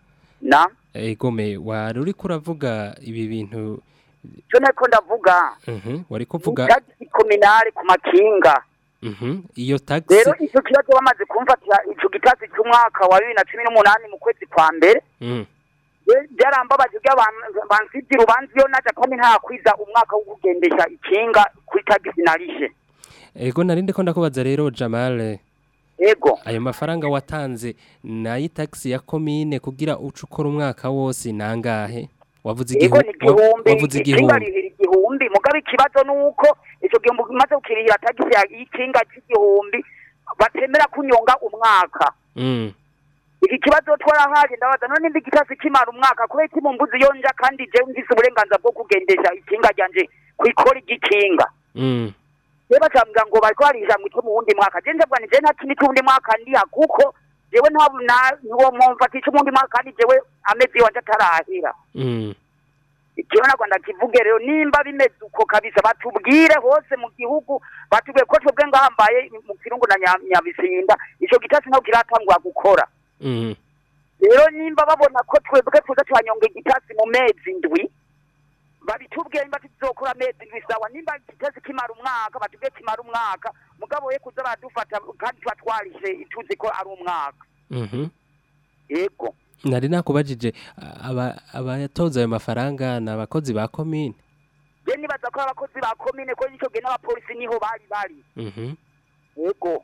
na egome wari uriko uravuga ibi bintu cyo nako ndavuga mhm wari kuvuga tagisi kominari ku makinga mhm iyo taxi rero icyo kibazo bamaze kumfatira ico gitasi cy'umwaka wa bibiri na cumi n'umunani mu kwezi kwa mbere mhm Ye- byarambabaje ubwo abantu bansibye urubanza iyo naja kandi ntakwiza umwaka wo kugendesha ikinga kuri tagisi narishe ego narinde ko ndakubaza rero Jamal ego ayo mafaranga watanze nayi taxi ya komine kugira uce ukora umwaka wose nangahe wavuze ego ni igihu- wa- igihumbi wavuze ikinga igihumbi rihira igihumbi mugabe ikibazo nuko ico gihumbi umaze gukirihira tagisi ya ikinga c'igihumbi batemera kunyonga umwaka mm iki kibazo twarahaje ndabaza none ndi gitasi kimara umwaka kubera iki mumbuzi yonja kandi je mfise uburenganzira bwo kugendesha ikinga ryanje kwikora igikinga mm rero bacambwira ngo bariko barisha mwitwe mu wundi mwaka je ndavuga ni je nta kindi c'uwundi mwaka ndiha kuko jewe nta na- ntiwo mumfatisha umundi mwaka kandi jewe amezi wanje atarahera mm ikiho nagwa ndakivuge rero nimba bimeze uko kabisa batubwire hose mu gihugu batubwire ko twebwe ngahambaye mu kirungu na Nya- nyabisinda ico gitasi ntabwo kiratangura gukora mm rero nimba babona ko twebwe tuza turanyonga igitasi mu mezi ndwi babitubwiye nimba tuzokora amezi ndwi sawa nimba igitasi kimara umwaka batubwiye kimara umwaka mugabo ye kuza baradufata kandi tuba twarishe tuzi ko ari umwaka mhm yego nari nakubajije aba abatoza ayo mafaranga ni abakozi ba komine je nibaza ko ari abakozi ba komine ko ico gihe n'abapolisi niho bari bari mhm yego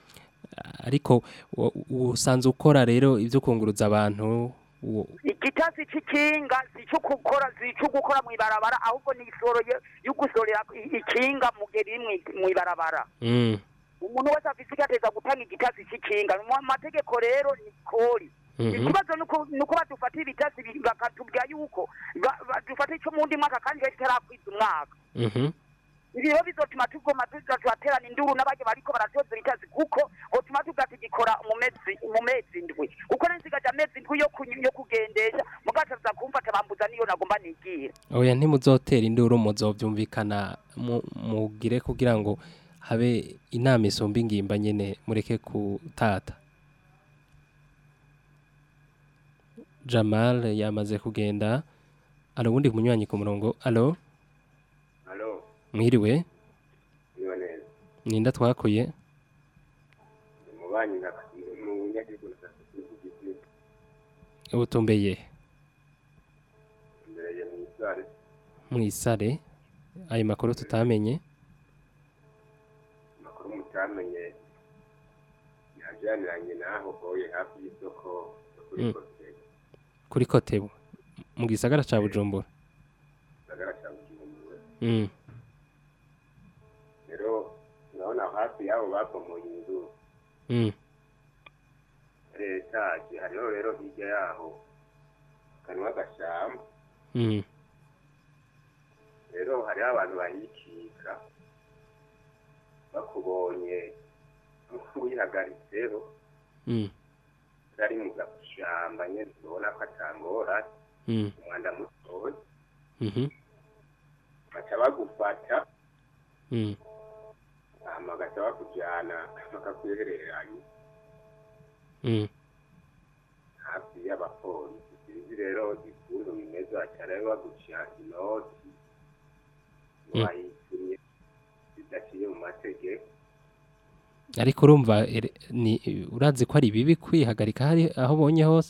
ariko wa- usanzwe ukora rero ibyo kunguruza abantu wo- igitasi c'ikinga sico gukora sico gukora mw'ibarabara ahubwo ni isoro yo- yo gusorera i- ikinga mu gihe riri mwi- mw'ibarabara mm umuntu wese afise igateza gutanga igitasi c'ikinga mu mategeko rero ni kori Mhm. ikibazo nuko nuko badufatira ibitasi bi- bakatubwira yuko ba- badufata ico mu wundi mwaka kandi rero kitarakwiza umwaka mhm ibi rero bizotuma tugoma tuza turaterana induru n'abaje bariko baratoza ibitasi kuko hotuma tuga tugikora mu mezi mu mezi ndwi kuko nsigaje amezi ndwi yo kunyu- yo kugendesha mugataza kumfata bambuza niyo nagomba nigira oya ntimuzotera induru muzovyumvikana mu- mugire kugira ngo habe inama isumba ingimba nyene mureke kutata Jamal yamaze kugenda alo wundi munywanyi ku murongo alo Alo, mwiriwe niba neza. ninda twakuye Umubanyi na mu nyagihugu na sosiyete ubutumbeye imbere ya ministare mwisare ayo makuru tutamenye makuru mutamenye yajaniranye naho boye hafi y'isoko kuri Mm. kote kuri kotebu mu gisagara ca Bujumbura sagara cya Bujumbura. mm Rero urabona aho hafi y'abo bakomoye inzu mm ari etaje hariho rero hirya yaho kanwa agashamba mm rero hariho abantu bahikika bakubonye uyihagaritseho mm ari mu gashamba nyene tubona ko atangora Mm. umwanda mutoya Mhm. baca bagufata Mm. hama bagaca bakujana bakakwihereranya Mm. hafi y'abapolisi sinzi rero ikuntu bimeze baca rero baguca inoti Mm. wayitumye bidaciye mu mategeko ariko urumva ere- ni urazi ko ari bibi kwihagarika hari aho ubonye hose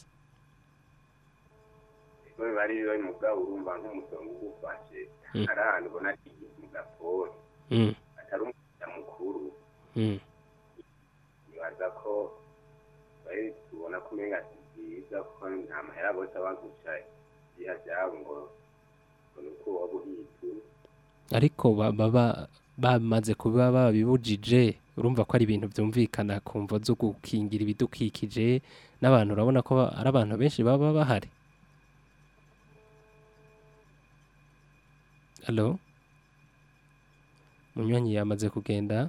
Ego biba ari biba mugabo urumva nk'umusonga ugufashe Mm. hari ahantu ubona ati mu gapori Mm. atari umusa mukuru Mm. nibaza ko bari tubona ko umenga si byiza kuko nta mahera bose baguca igiha byabo ngo ngo ni uko woba uhitu ariko ba- baba bamaze kuba babibujije urumva ko ari ibintu byumvikana ku mvo zo gukingira ibidukikije n'abantu urabona ko ba- ari abantu benshi baba bahari Hello munywanyi yamaze kugenda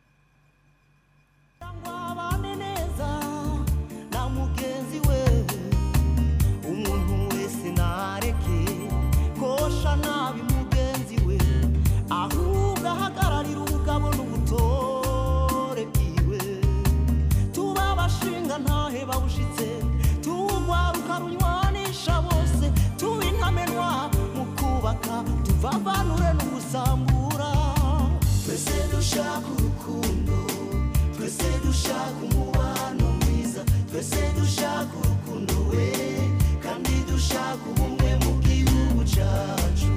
abane neza na mugenzi we umuntu wese nareke kosha nabi mugenzi we ahubwo ahagararira ubugabo n'ubutore bwiwe tuba abashinga ntahe bawushitse tuwugwaruka runywanisha bose tuba intamenwa mu kubaka tuvavanure n'ugusambura twese dushaka urukundo twese dushaka umubano mwiza twese dushaka urukundo we kandi dushaka ubumwe mu gihugu cyacu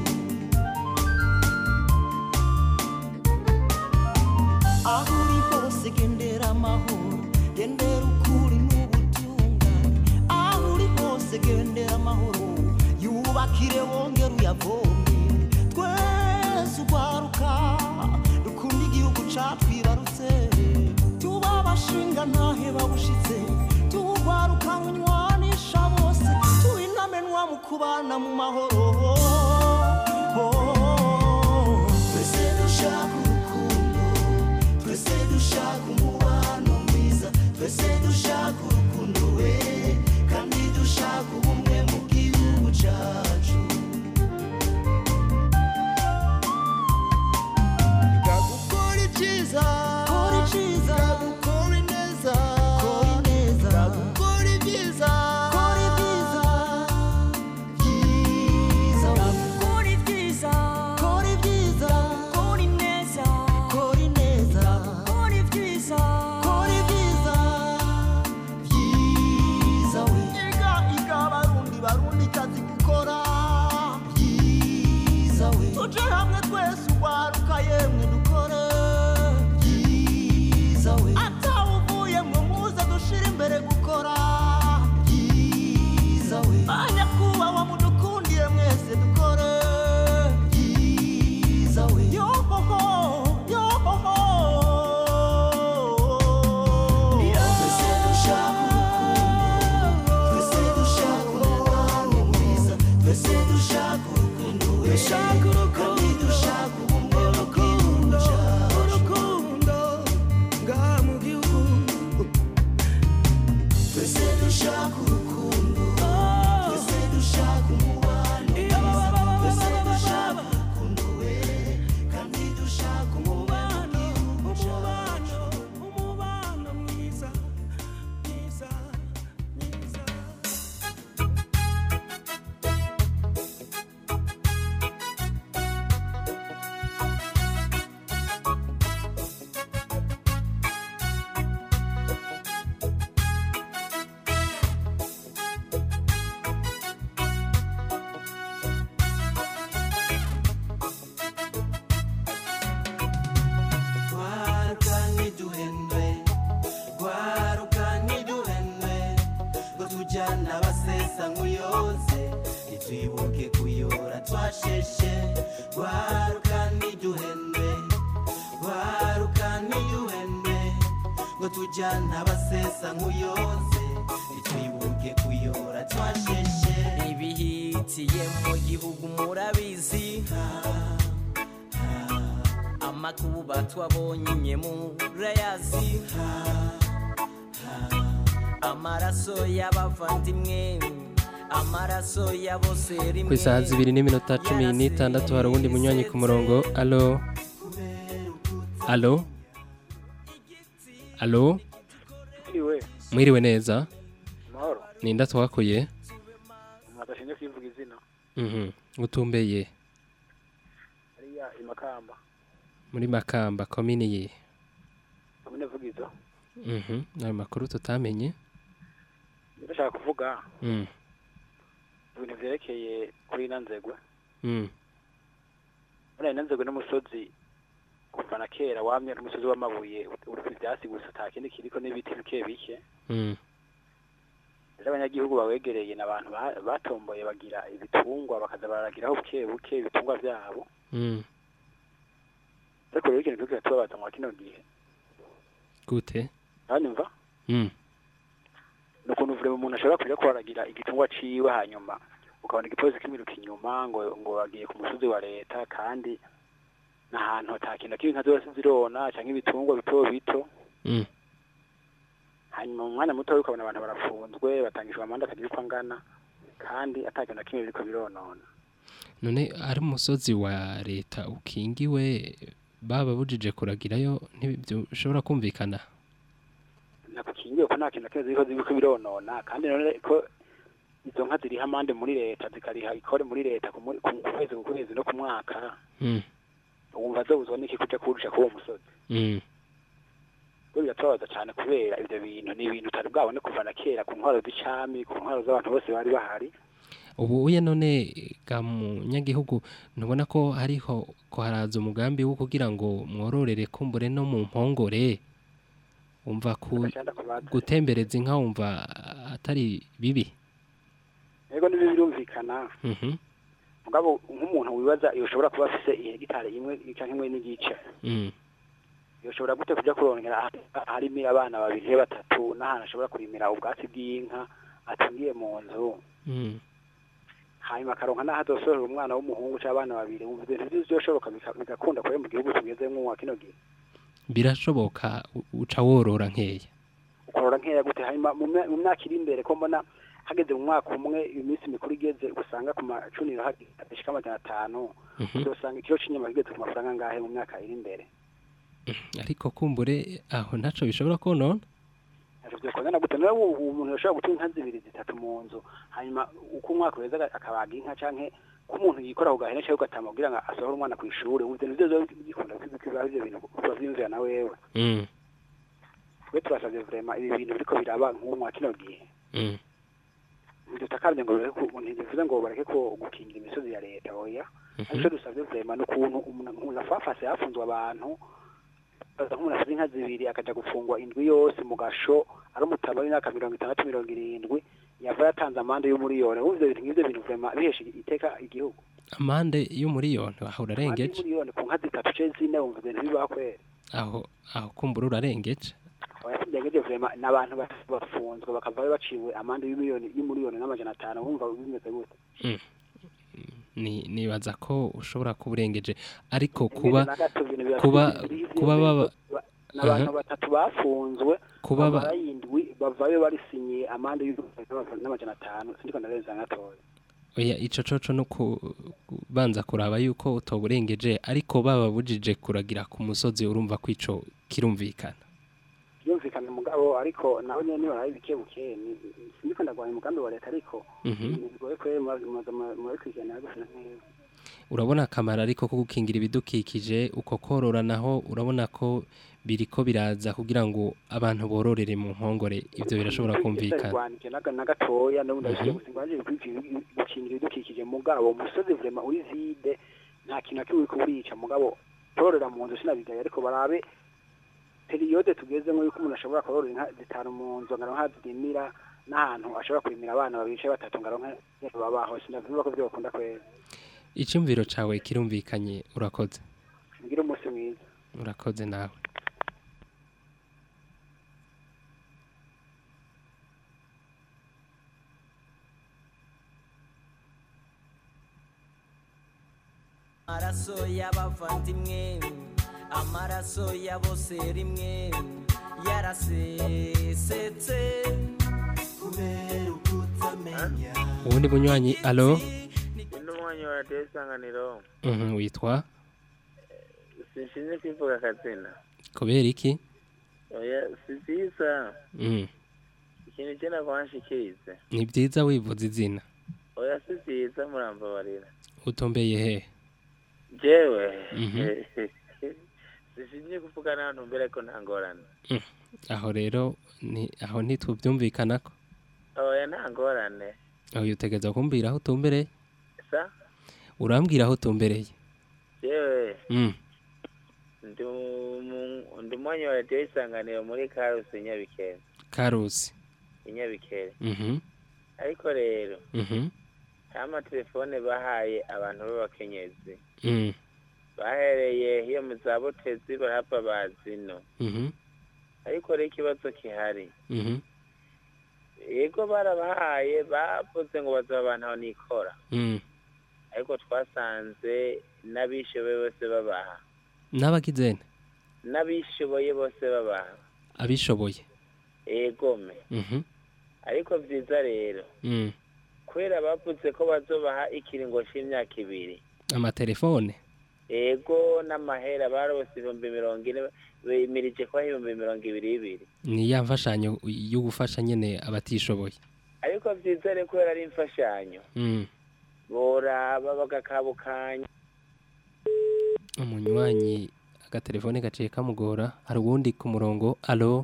aho uri hose gendera amahoro gendera ukuri n'ubutungane aho uri hose gendera amahoro yubakire wongere uyavome twese ugwaruka dukunda igihugu catwibarutse tuba abashinga ntahe babushitse tuwugwaruka runywanisha bose tuba intamenwa mu kubana mu mahoro twese dushaka urukundo twese dushaka umubano mwiza twese dushaka urukundo we kandi dushaka ubumwe mu gihugu cyacu gukora ibyiza kora ibyiza gukora ineza kora ineza gukora ibyiza kora ibyiza byiza kora ibyiza kora ibyiza kora ineza kora ineza kora ibyiza kora ibyiza byiza we iga iga barundi barundi kazi gukora byiza we tuje hamwe twese ugwaruka yemwe dukore byiza we atawuvuye mwe muze dushira imbere gukora byiza we banyakubahwa mudukundiye mwese dukore byiza we yohoho yohoho twese dushaka urukundo twese dushaka umubano mwiza twese dushaka urukundo we dushaka urukundo dushaka ubumwe mu gihugu cyacu urukundo ngaha mu gihugu twese dushaka urukundo twese dushaka umubano mwiza twese dushaka urukundo we kandi dushaka umubano umubano umubano mwiza mwiza mwiza Gwaruka ntiduhendwe Gwaruka ntiduhendwe Ngo tujyane abasesa nk'uyoze Ntitwibuke kuyora twasheshe Gwaruka ntiduhendwe Gwaruka ntiduhendwe Ngo tujyane abasesa nk'uyoze Ntitwibuke kuyora twasheshe ibihitiye mu gihugu murabizi amakuba twabonye murayazi amaraso y'abavandimwe amaraso ya bose rimwe ku isaha zibiri n'iminota cumi n'itandatu hari uwundi munywanyi ku murongo alo alo alo Iwe, mwiriwe neza mahoro. ninda twakuye Mwadashinje kwivuga izina. Mhm, utumbeye Hariya imakamba. muri makamba komini ye Komine Vugizo. Mhm, ayo makuru tutamenye Ndashaka kuvuga Mm, ibintu vyerekeye kuri ino nzegwe. mm, Muri ino nzegwe n'umusozi kuva na kera wamye ari umusozi w'amabuye uriko ivyatsi gusa ata kindi kiriko n'ibiti bike bike. mm, Rero abanyagihugu bawegereye n'abantu ba- batomboye bagira ibitungwa bakaza baragiraho buke buke ibitungwa vyabo. mm. Ariko rero ikintu kiriko kiratubabaza mwa kino gihe. gute Uranyumva? Mm, ni ukuntu vure umuntu ashobora kuja kwaragira igitungwa ciwe hanyuma ukabona igipolisi kimiruka inyuma ngo ngo bagiye ku musozi wa leta kandi n'ahantu ata kintu na kimwe nka zose zirona canke ibitungwa bito bito mm. hanyuma mu mwanya muto ukabona abantu barafunzwe batangishwa amande akagira uko angana kandi ata kintu na kimwe biriko bironona none ari umusozi wa leta ukingiwe baba bujije kuragirayo ntibishobora kumvikana nakukingiwe ko nta kintu na kimwe ziriko ziriko bironona kandi none ko izo nka ziriha amande muri leta zikariha ikore muri leta ku mu- ku kwezi ku kwezi no ku mwaka Mm, wumva zobuzwa n'iki kuja kurusha k'uwo musozi mm. rero biratubabaza cyane kubera ibyo bintu ni ibintu utari bwabone kuva na kera ku ntwaro z'icami ku ntwaro z'abantu bose bari bahari ubu uye none ga munyagihugu ntubona ko hariho ko haraza umugambi wo kugira ngo mwororere kumbure no mu mpongore wumva ku gutembereza inka wumva atari bibi yego nibi birumvikana Mhm, mugabo nk'umuntu wibaza iyo ushobora kuba afise ihegitari imwe canke imwe n'igice mm, yoshobora gute kuja kurongera aha- aharimira abana babiri canke batatu n'ahantu ashobora kurimira ubwatsi bw'inka atungiye mu nzu mm. hanyuma akaronka n'aho azosorera umwana w'umuhungu c'abana babiri wumva ibintu vyose vyoshoboka bika- bigakunda kubera mu gihugu tugezemwo wa kino gihe birashoboka u- uca worora nkeya ukorora nkeya gute hanyuma mu mya- mu myaka iri imbere ko mbona hageze mu mwaka umwe iminsi mikuru igeze usanga ku macuniro hashika amajana atanu Mhm. uzosanga ikiro c'inyama kigeze ku mafaranga angahe mu myaka iri imbere ariko kumbure aho ntaco bishobora konona vyokongana gute nawe ubu umuntu yoshobora gutunga inka zibiri zitatu mu nzu hanyuma uko umwaka uheze aga- akabaga inka canke ko umuntu yikora ku gahene canke ugatama kugira ngo asohore umwana kw'ishure ubu ivyo nivyo bikunda biba ivyo bintu kuba vyiyumvira na wewe Mm, twe turasavye vrema ibi bintu biriko biraba nk'ubu mwa kino gihe mm. dutakambye ngo bareke ku- ntibivuze ngo bareke ko gukingira imisozi ya leta oya Mhm. ariko dusabye vrema n'ukuntu umuntu umuntu afafase hafunzwe abantu baza nk'umuntu afite inka zibiri akaja gufungwa indwi yose mu gasho ari umutaba w'imyaka mirongo itandatu mirongo irindwi yava yatanze amande y'umuriyoni ubu ivyo bintu nk'ivyo bintu vrema bihesha iteka igihugu amande y'umuriyoni aho amande urarengeje y'umuriyoni ku nka zitatu ce zine wumva ibintu bibaho kwera aho aho kumbura urarengeje oyasindengeje vrema n'abantu batatu bafunzwe bakavayo baciwe amande y'umuriyoni y'umuriyoni n'amajana atanu wumva bimeze gute Mm. ni nibaza ko ushobora kuba urengeje ariko kuba na gato ibintu biba kuba biri- kuba baba n'abantu Aha. batatu bafunzwe Kuba ba- barayindwi bavayo barisinyiye amande y'ibihumbi n'amajana atanu sindiko ndarenza gatoya oya ico coco no kubanza kuraba yuko utoburengeje ariko baba bujije kuragira ku musozi urumva ko ico kirumvikana byumvikana mugabo ariko naho nyene niba ari bike buke ni- sindiko ndagwanya umugambi wa leta ariko Mhm. ibintu bigoye kwere murabikurikirana gusa neza urabona akamaro ariko ko gukingira ibidukikije uko korora naho urabona ko biriko biraza kugira ngo abantu bororere mu nkongore ivyo birashobora kumvikana rwanije na gatoya n'ubundi Mhm. abishije gusa ngwaje gukingira ibidukikije mugabo umusozi vrema uri vide nta kintu na kimwe uriko urica mugabo tororera mu nzu sinabigaye ariko barabe periyode tugezemo yuko umuntu ashobora korora inka zitanu mu nzu ngaronka zirimira n'ahantu ashobora kurimira abana babiri canke batatu ngaronka babaho sinavuga ko vyo bakunda kwera icumviro cawe kirumvikanye urakoze ngire umunsi mwiza urakoze nawe amaraso y'abavandimwe amaraso ya bose rimwe yarasesetse kubera ukutamenya uwundi munywanyi alo undi mwanya wa radiyo isanganiro Mhm, witwa sinshinzwe kwivuga akazina kubera iki oya si byiza Mhm, ikintu cyenda kuhanshikirize ni byiza wivuza izina oya si byiza murambabarira utombeye he jewe Mhm. sinshinzwe kuvuga n'ahantu mbere ko nta ngorane Mm, aho rero ni aho ntitubyumvikanako oya nta ngorane aho utegereza kumbwira aho utumbereye sa urambwira aho utumbereye jewe Mm, ndi umu- ndi umwanya wa radiyo isanganiro muri karusi nyabikere karusi inyabikere Mhm, ariko rero mhm, nta amatelefone bahaye abantu b'abakenyezi mm, bahereye iyo mu za butezi barahava bazino mhm, ariko rero ikibazo gihari mhm, yego barabahaye bavuze ngo bazaba abantu aho nikora mm. ariko twasanze n'abishoboye bose babaha n'abagizene n'abishoboye bose babaha abishoboye egome Mhm, ariko byiza rero mm. kubera bavuze ko bazobaha ikiringo c'imyaka ibiri amatelefone ego n'amahera barose ibihumbi mirongo ine bemirije kubaha ibihumbi mirongo ibiri ibiri ni ya mfashanyo yo gufasha nyene abatishoboye ariko byiza rero kubera ari imfashanyo Mm, boraba bagakabukanya umunywanyi agatelefone gaciye kamugora hari uwundi ku murongo alo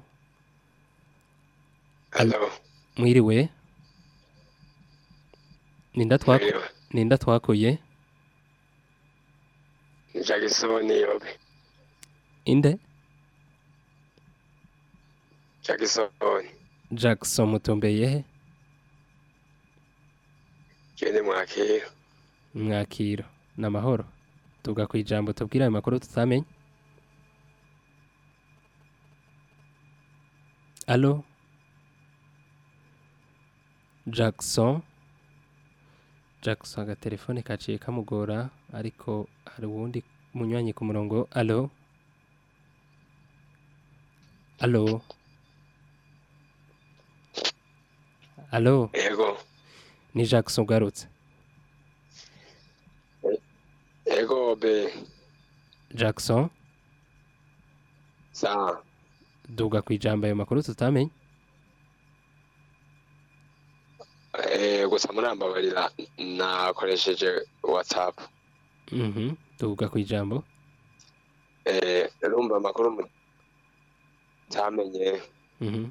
Alo. mwiriwe ninda twaku Mwiriwe. ninda twakuye Jackson yobe. inde Jackson. Jackson mutombeye he Kende mwakira. mwakiro namahoro tuvuga ku ijambo tubwira ayo makuru tutamenye alo Jackson Jackson agatelefone kaciye kamugora ariko hari uwundi munywanyi ku murongo alo alo alo Ego. ni Jackson ugarutse Ego be. Jackson Sa. duga ku ijambo ayo makuru tutamenye Eh gusa murambabarira nakoresheje WhatsApp. Mhm, duga ku ijambo Eh urumva amakuru mu tamenye Mhm,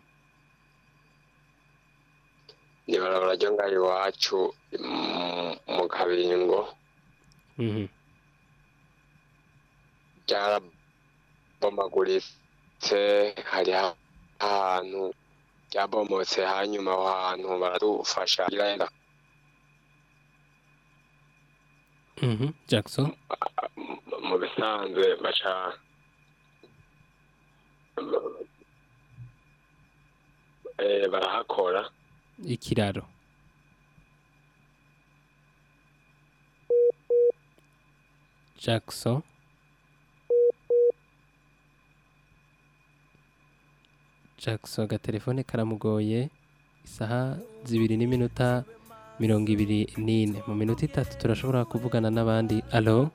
ni barabara ryo ngaho iwacu mm, mu kabingo mhm, ryarabomaguritse hari ahantu ryabomotse hanyuma aho hantu baradufasha irenda mhm, Jackson mu bisanzwe baca eh, barahakora ikiraro Jackson Jackson agatelefone karamugoye isaha zibiri n'iminota mirongo ibiri n'ine mu minota itatu turashobora kuvugana n'abandi alo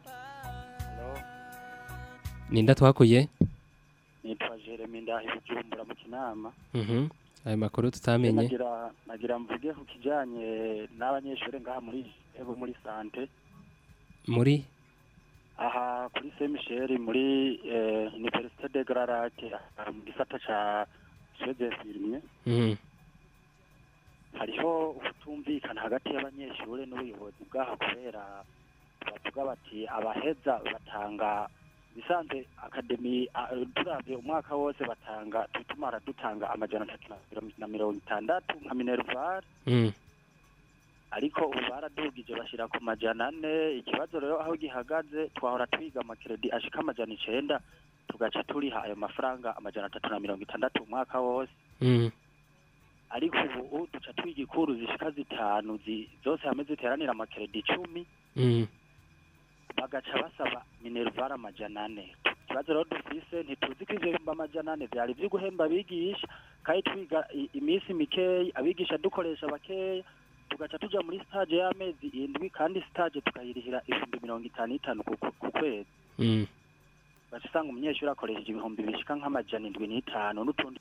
ninda twakuye nitwa jeremy ndahi bujumbura mu kinama Mhm, ayo makuru tutamenye nagira nagira mvuge ku kijanye n'abanyeshuri ngaha muri ebo muri sante muri aha kuri saint michel muri eh, université de gararake aha mu gisata ca shezefirmye Mhm, hariho ukutumvikana hagati y'abanyeshuri n'ubuyobozi bwaho kubera bavuga bati abaheza batanga bisanzwe akademi a- turavye umwaka wose batanga tutumara dutanga amajana atatu na mirongo- na mirongo itandatu nka minerval mhm, ariko ubu baradugije bashira ku majana ane ikibazo rero aho gihagaze twahora twiga amakredi ashika amajana icenda tugaca turiha ayo mafaranga amajana atatu na mirongo itandatu umwaka wose mhm, ariko ubu duca twiga ikuru zishika zitanu zi- zose hamwe ziteranira amakredi icumi mhm, bagaca basaba minerval amajana ane ikibazo rero dufise ntituzi ko ivyo bihumbi amajana ane vyari vyo guhemba abigisha kandi twiga i- iminsi mikeyi abigisha dukoresha bakeya tugaca tuja muri stage y'amezi indwi kandi stage tukayirihira ibihumbi mirongo itanu n'itanu ku ku- ku kwezi Mm. ugaca usanga umunyeshuri akoresheje ibihumbi bishika nk'amajana indwi n'itanu n'utundi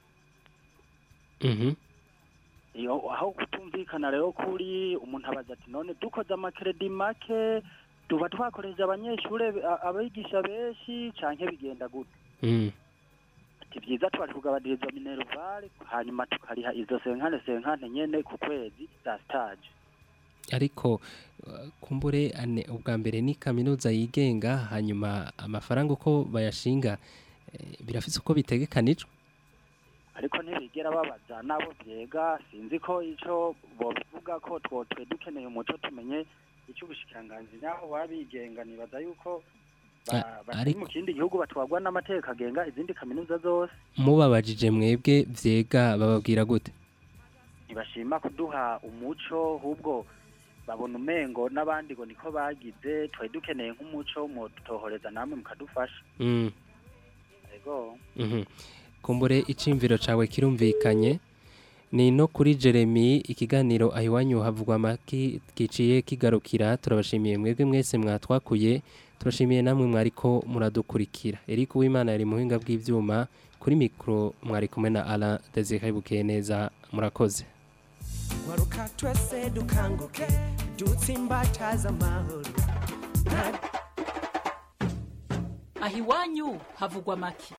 Mhm. iyo aho kutumvikana rero kuri umuntu abaza ati none dukoze amakredi make tuba twakoresheje abanyeshuri a- abigisha benshi canke bigenda gute Mm. ati vyiza twari kugabaniriza minervale hanyuma tukariha izo senkane senkane nyene ku kwezi za stage ariko uh, kumbure ane ubwa mbere ni kaminuza yigenga hanyuma amafaranga uko bayashinga eh, birafise uko bitegekanijwe ariko ntibigera babaza nabo vyega sinzi ko ico bobivuga ko twotwe dukeneye umuco tumenye ico ubushikiranganji naho babigenga nibaza yuko ba- A- batari ariko- mu kindi gihugu batwagwa n'amategeko agenga izindi kaminuza zose mubabajije mwebwe vyega bababwira gute ntibashima kuduha umuco ahubwo babona umengo n'abandi ngo niko bagize twari dukeneye nk'umuco mutohoreza namwe mukadufasha Mm. ego Mhm. kumbure icimviro cawe kirumvikanye ni no kuri Jeremy ikiganiro ahiwanyu havugwa amaki giciye kigarukira turabashimiye mwebwe mwese mwatwakuye turashimiye namwe mwariko muradukurikira Eric Uwimana yari muhinga bw'ivyuma kuri mikro mwari kumwe na Alain Desire Bukeye neza murakoze waruka twese dukanguke dutsimbataza amahoro aho iwanyu havugwa make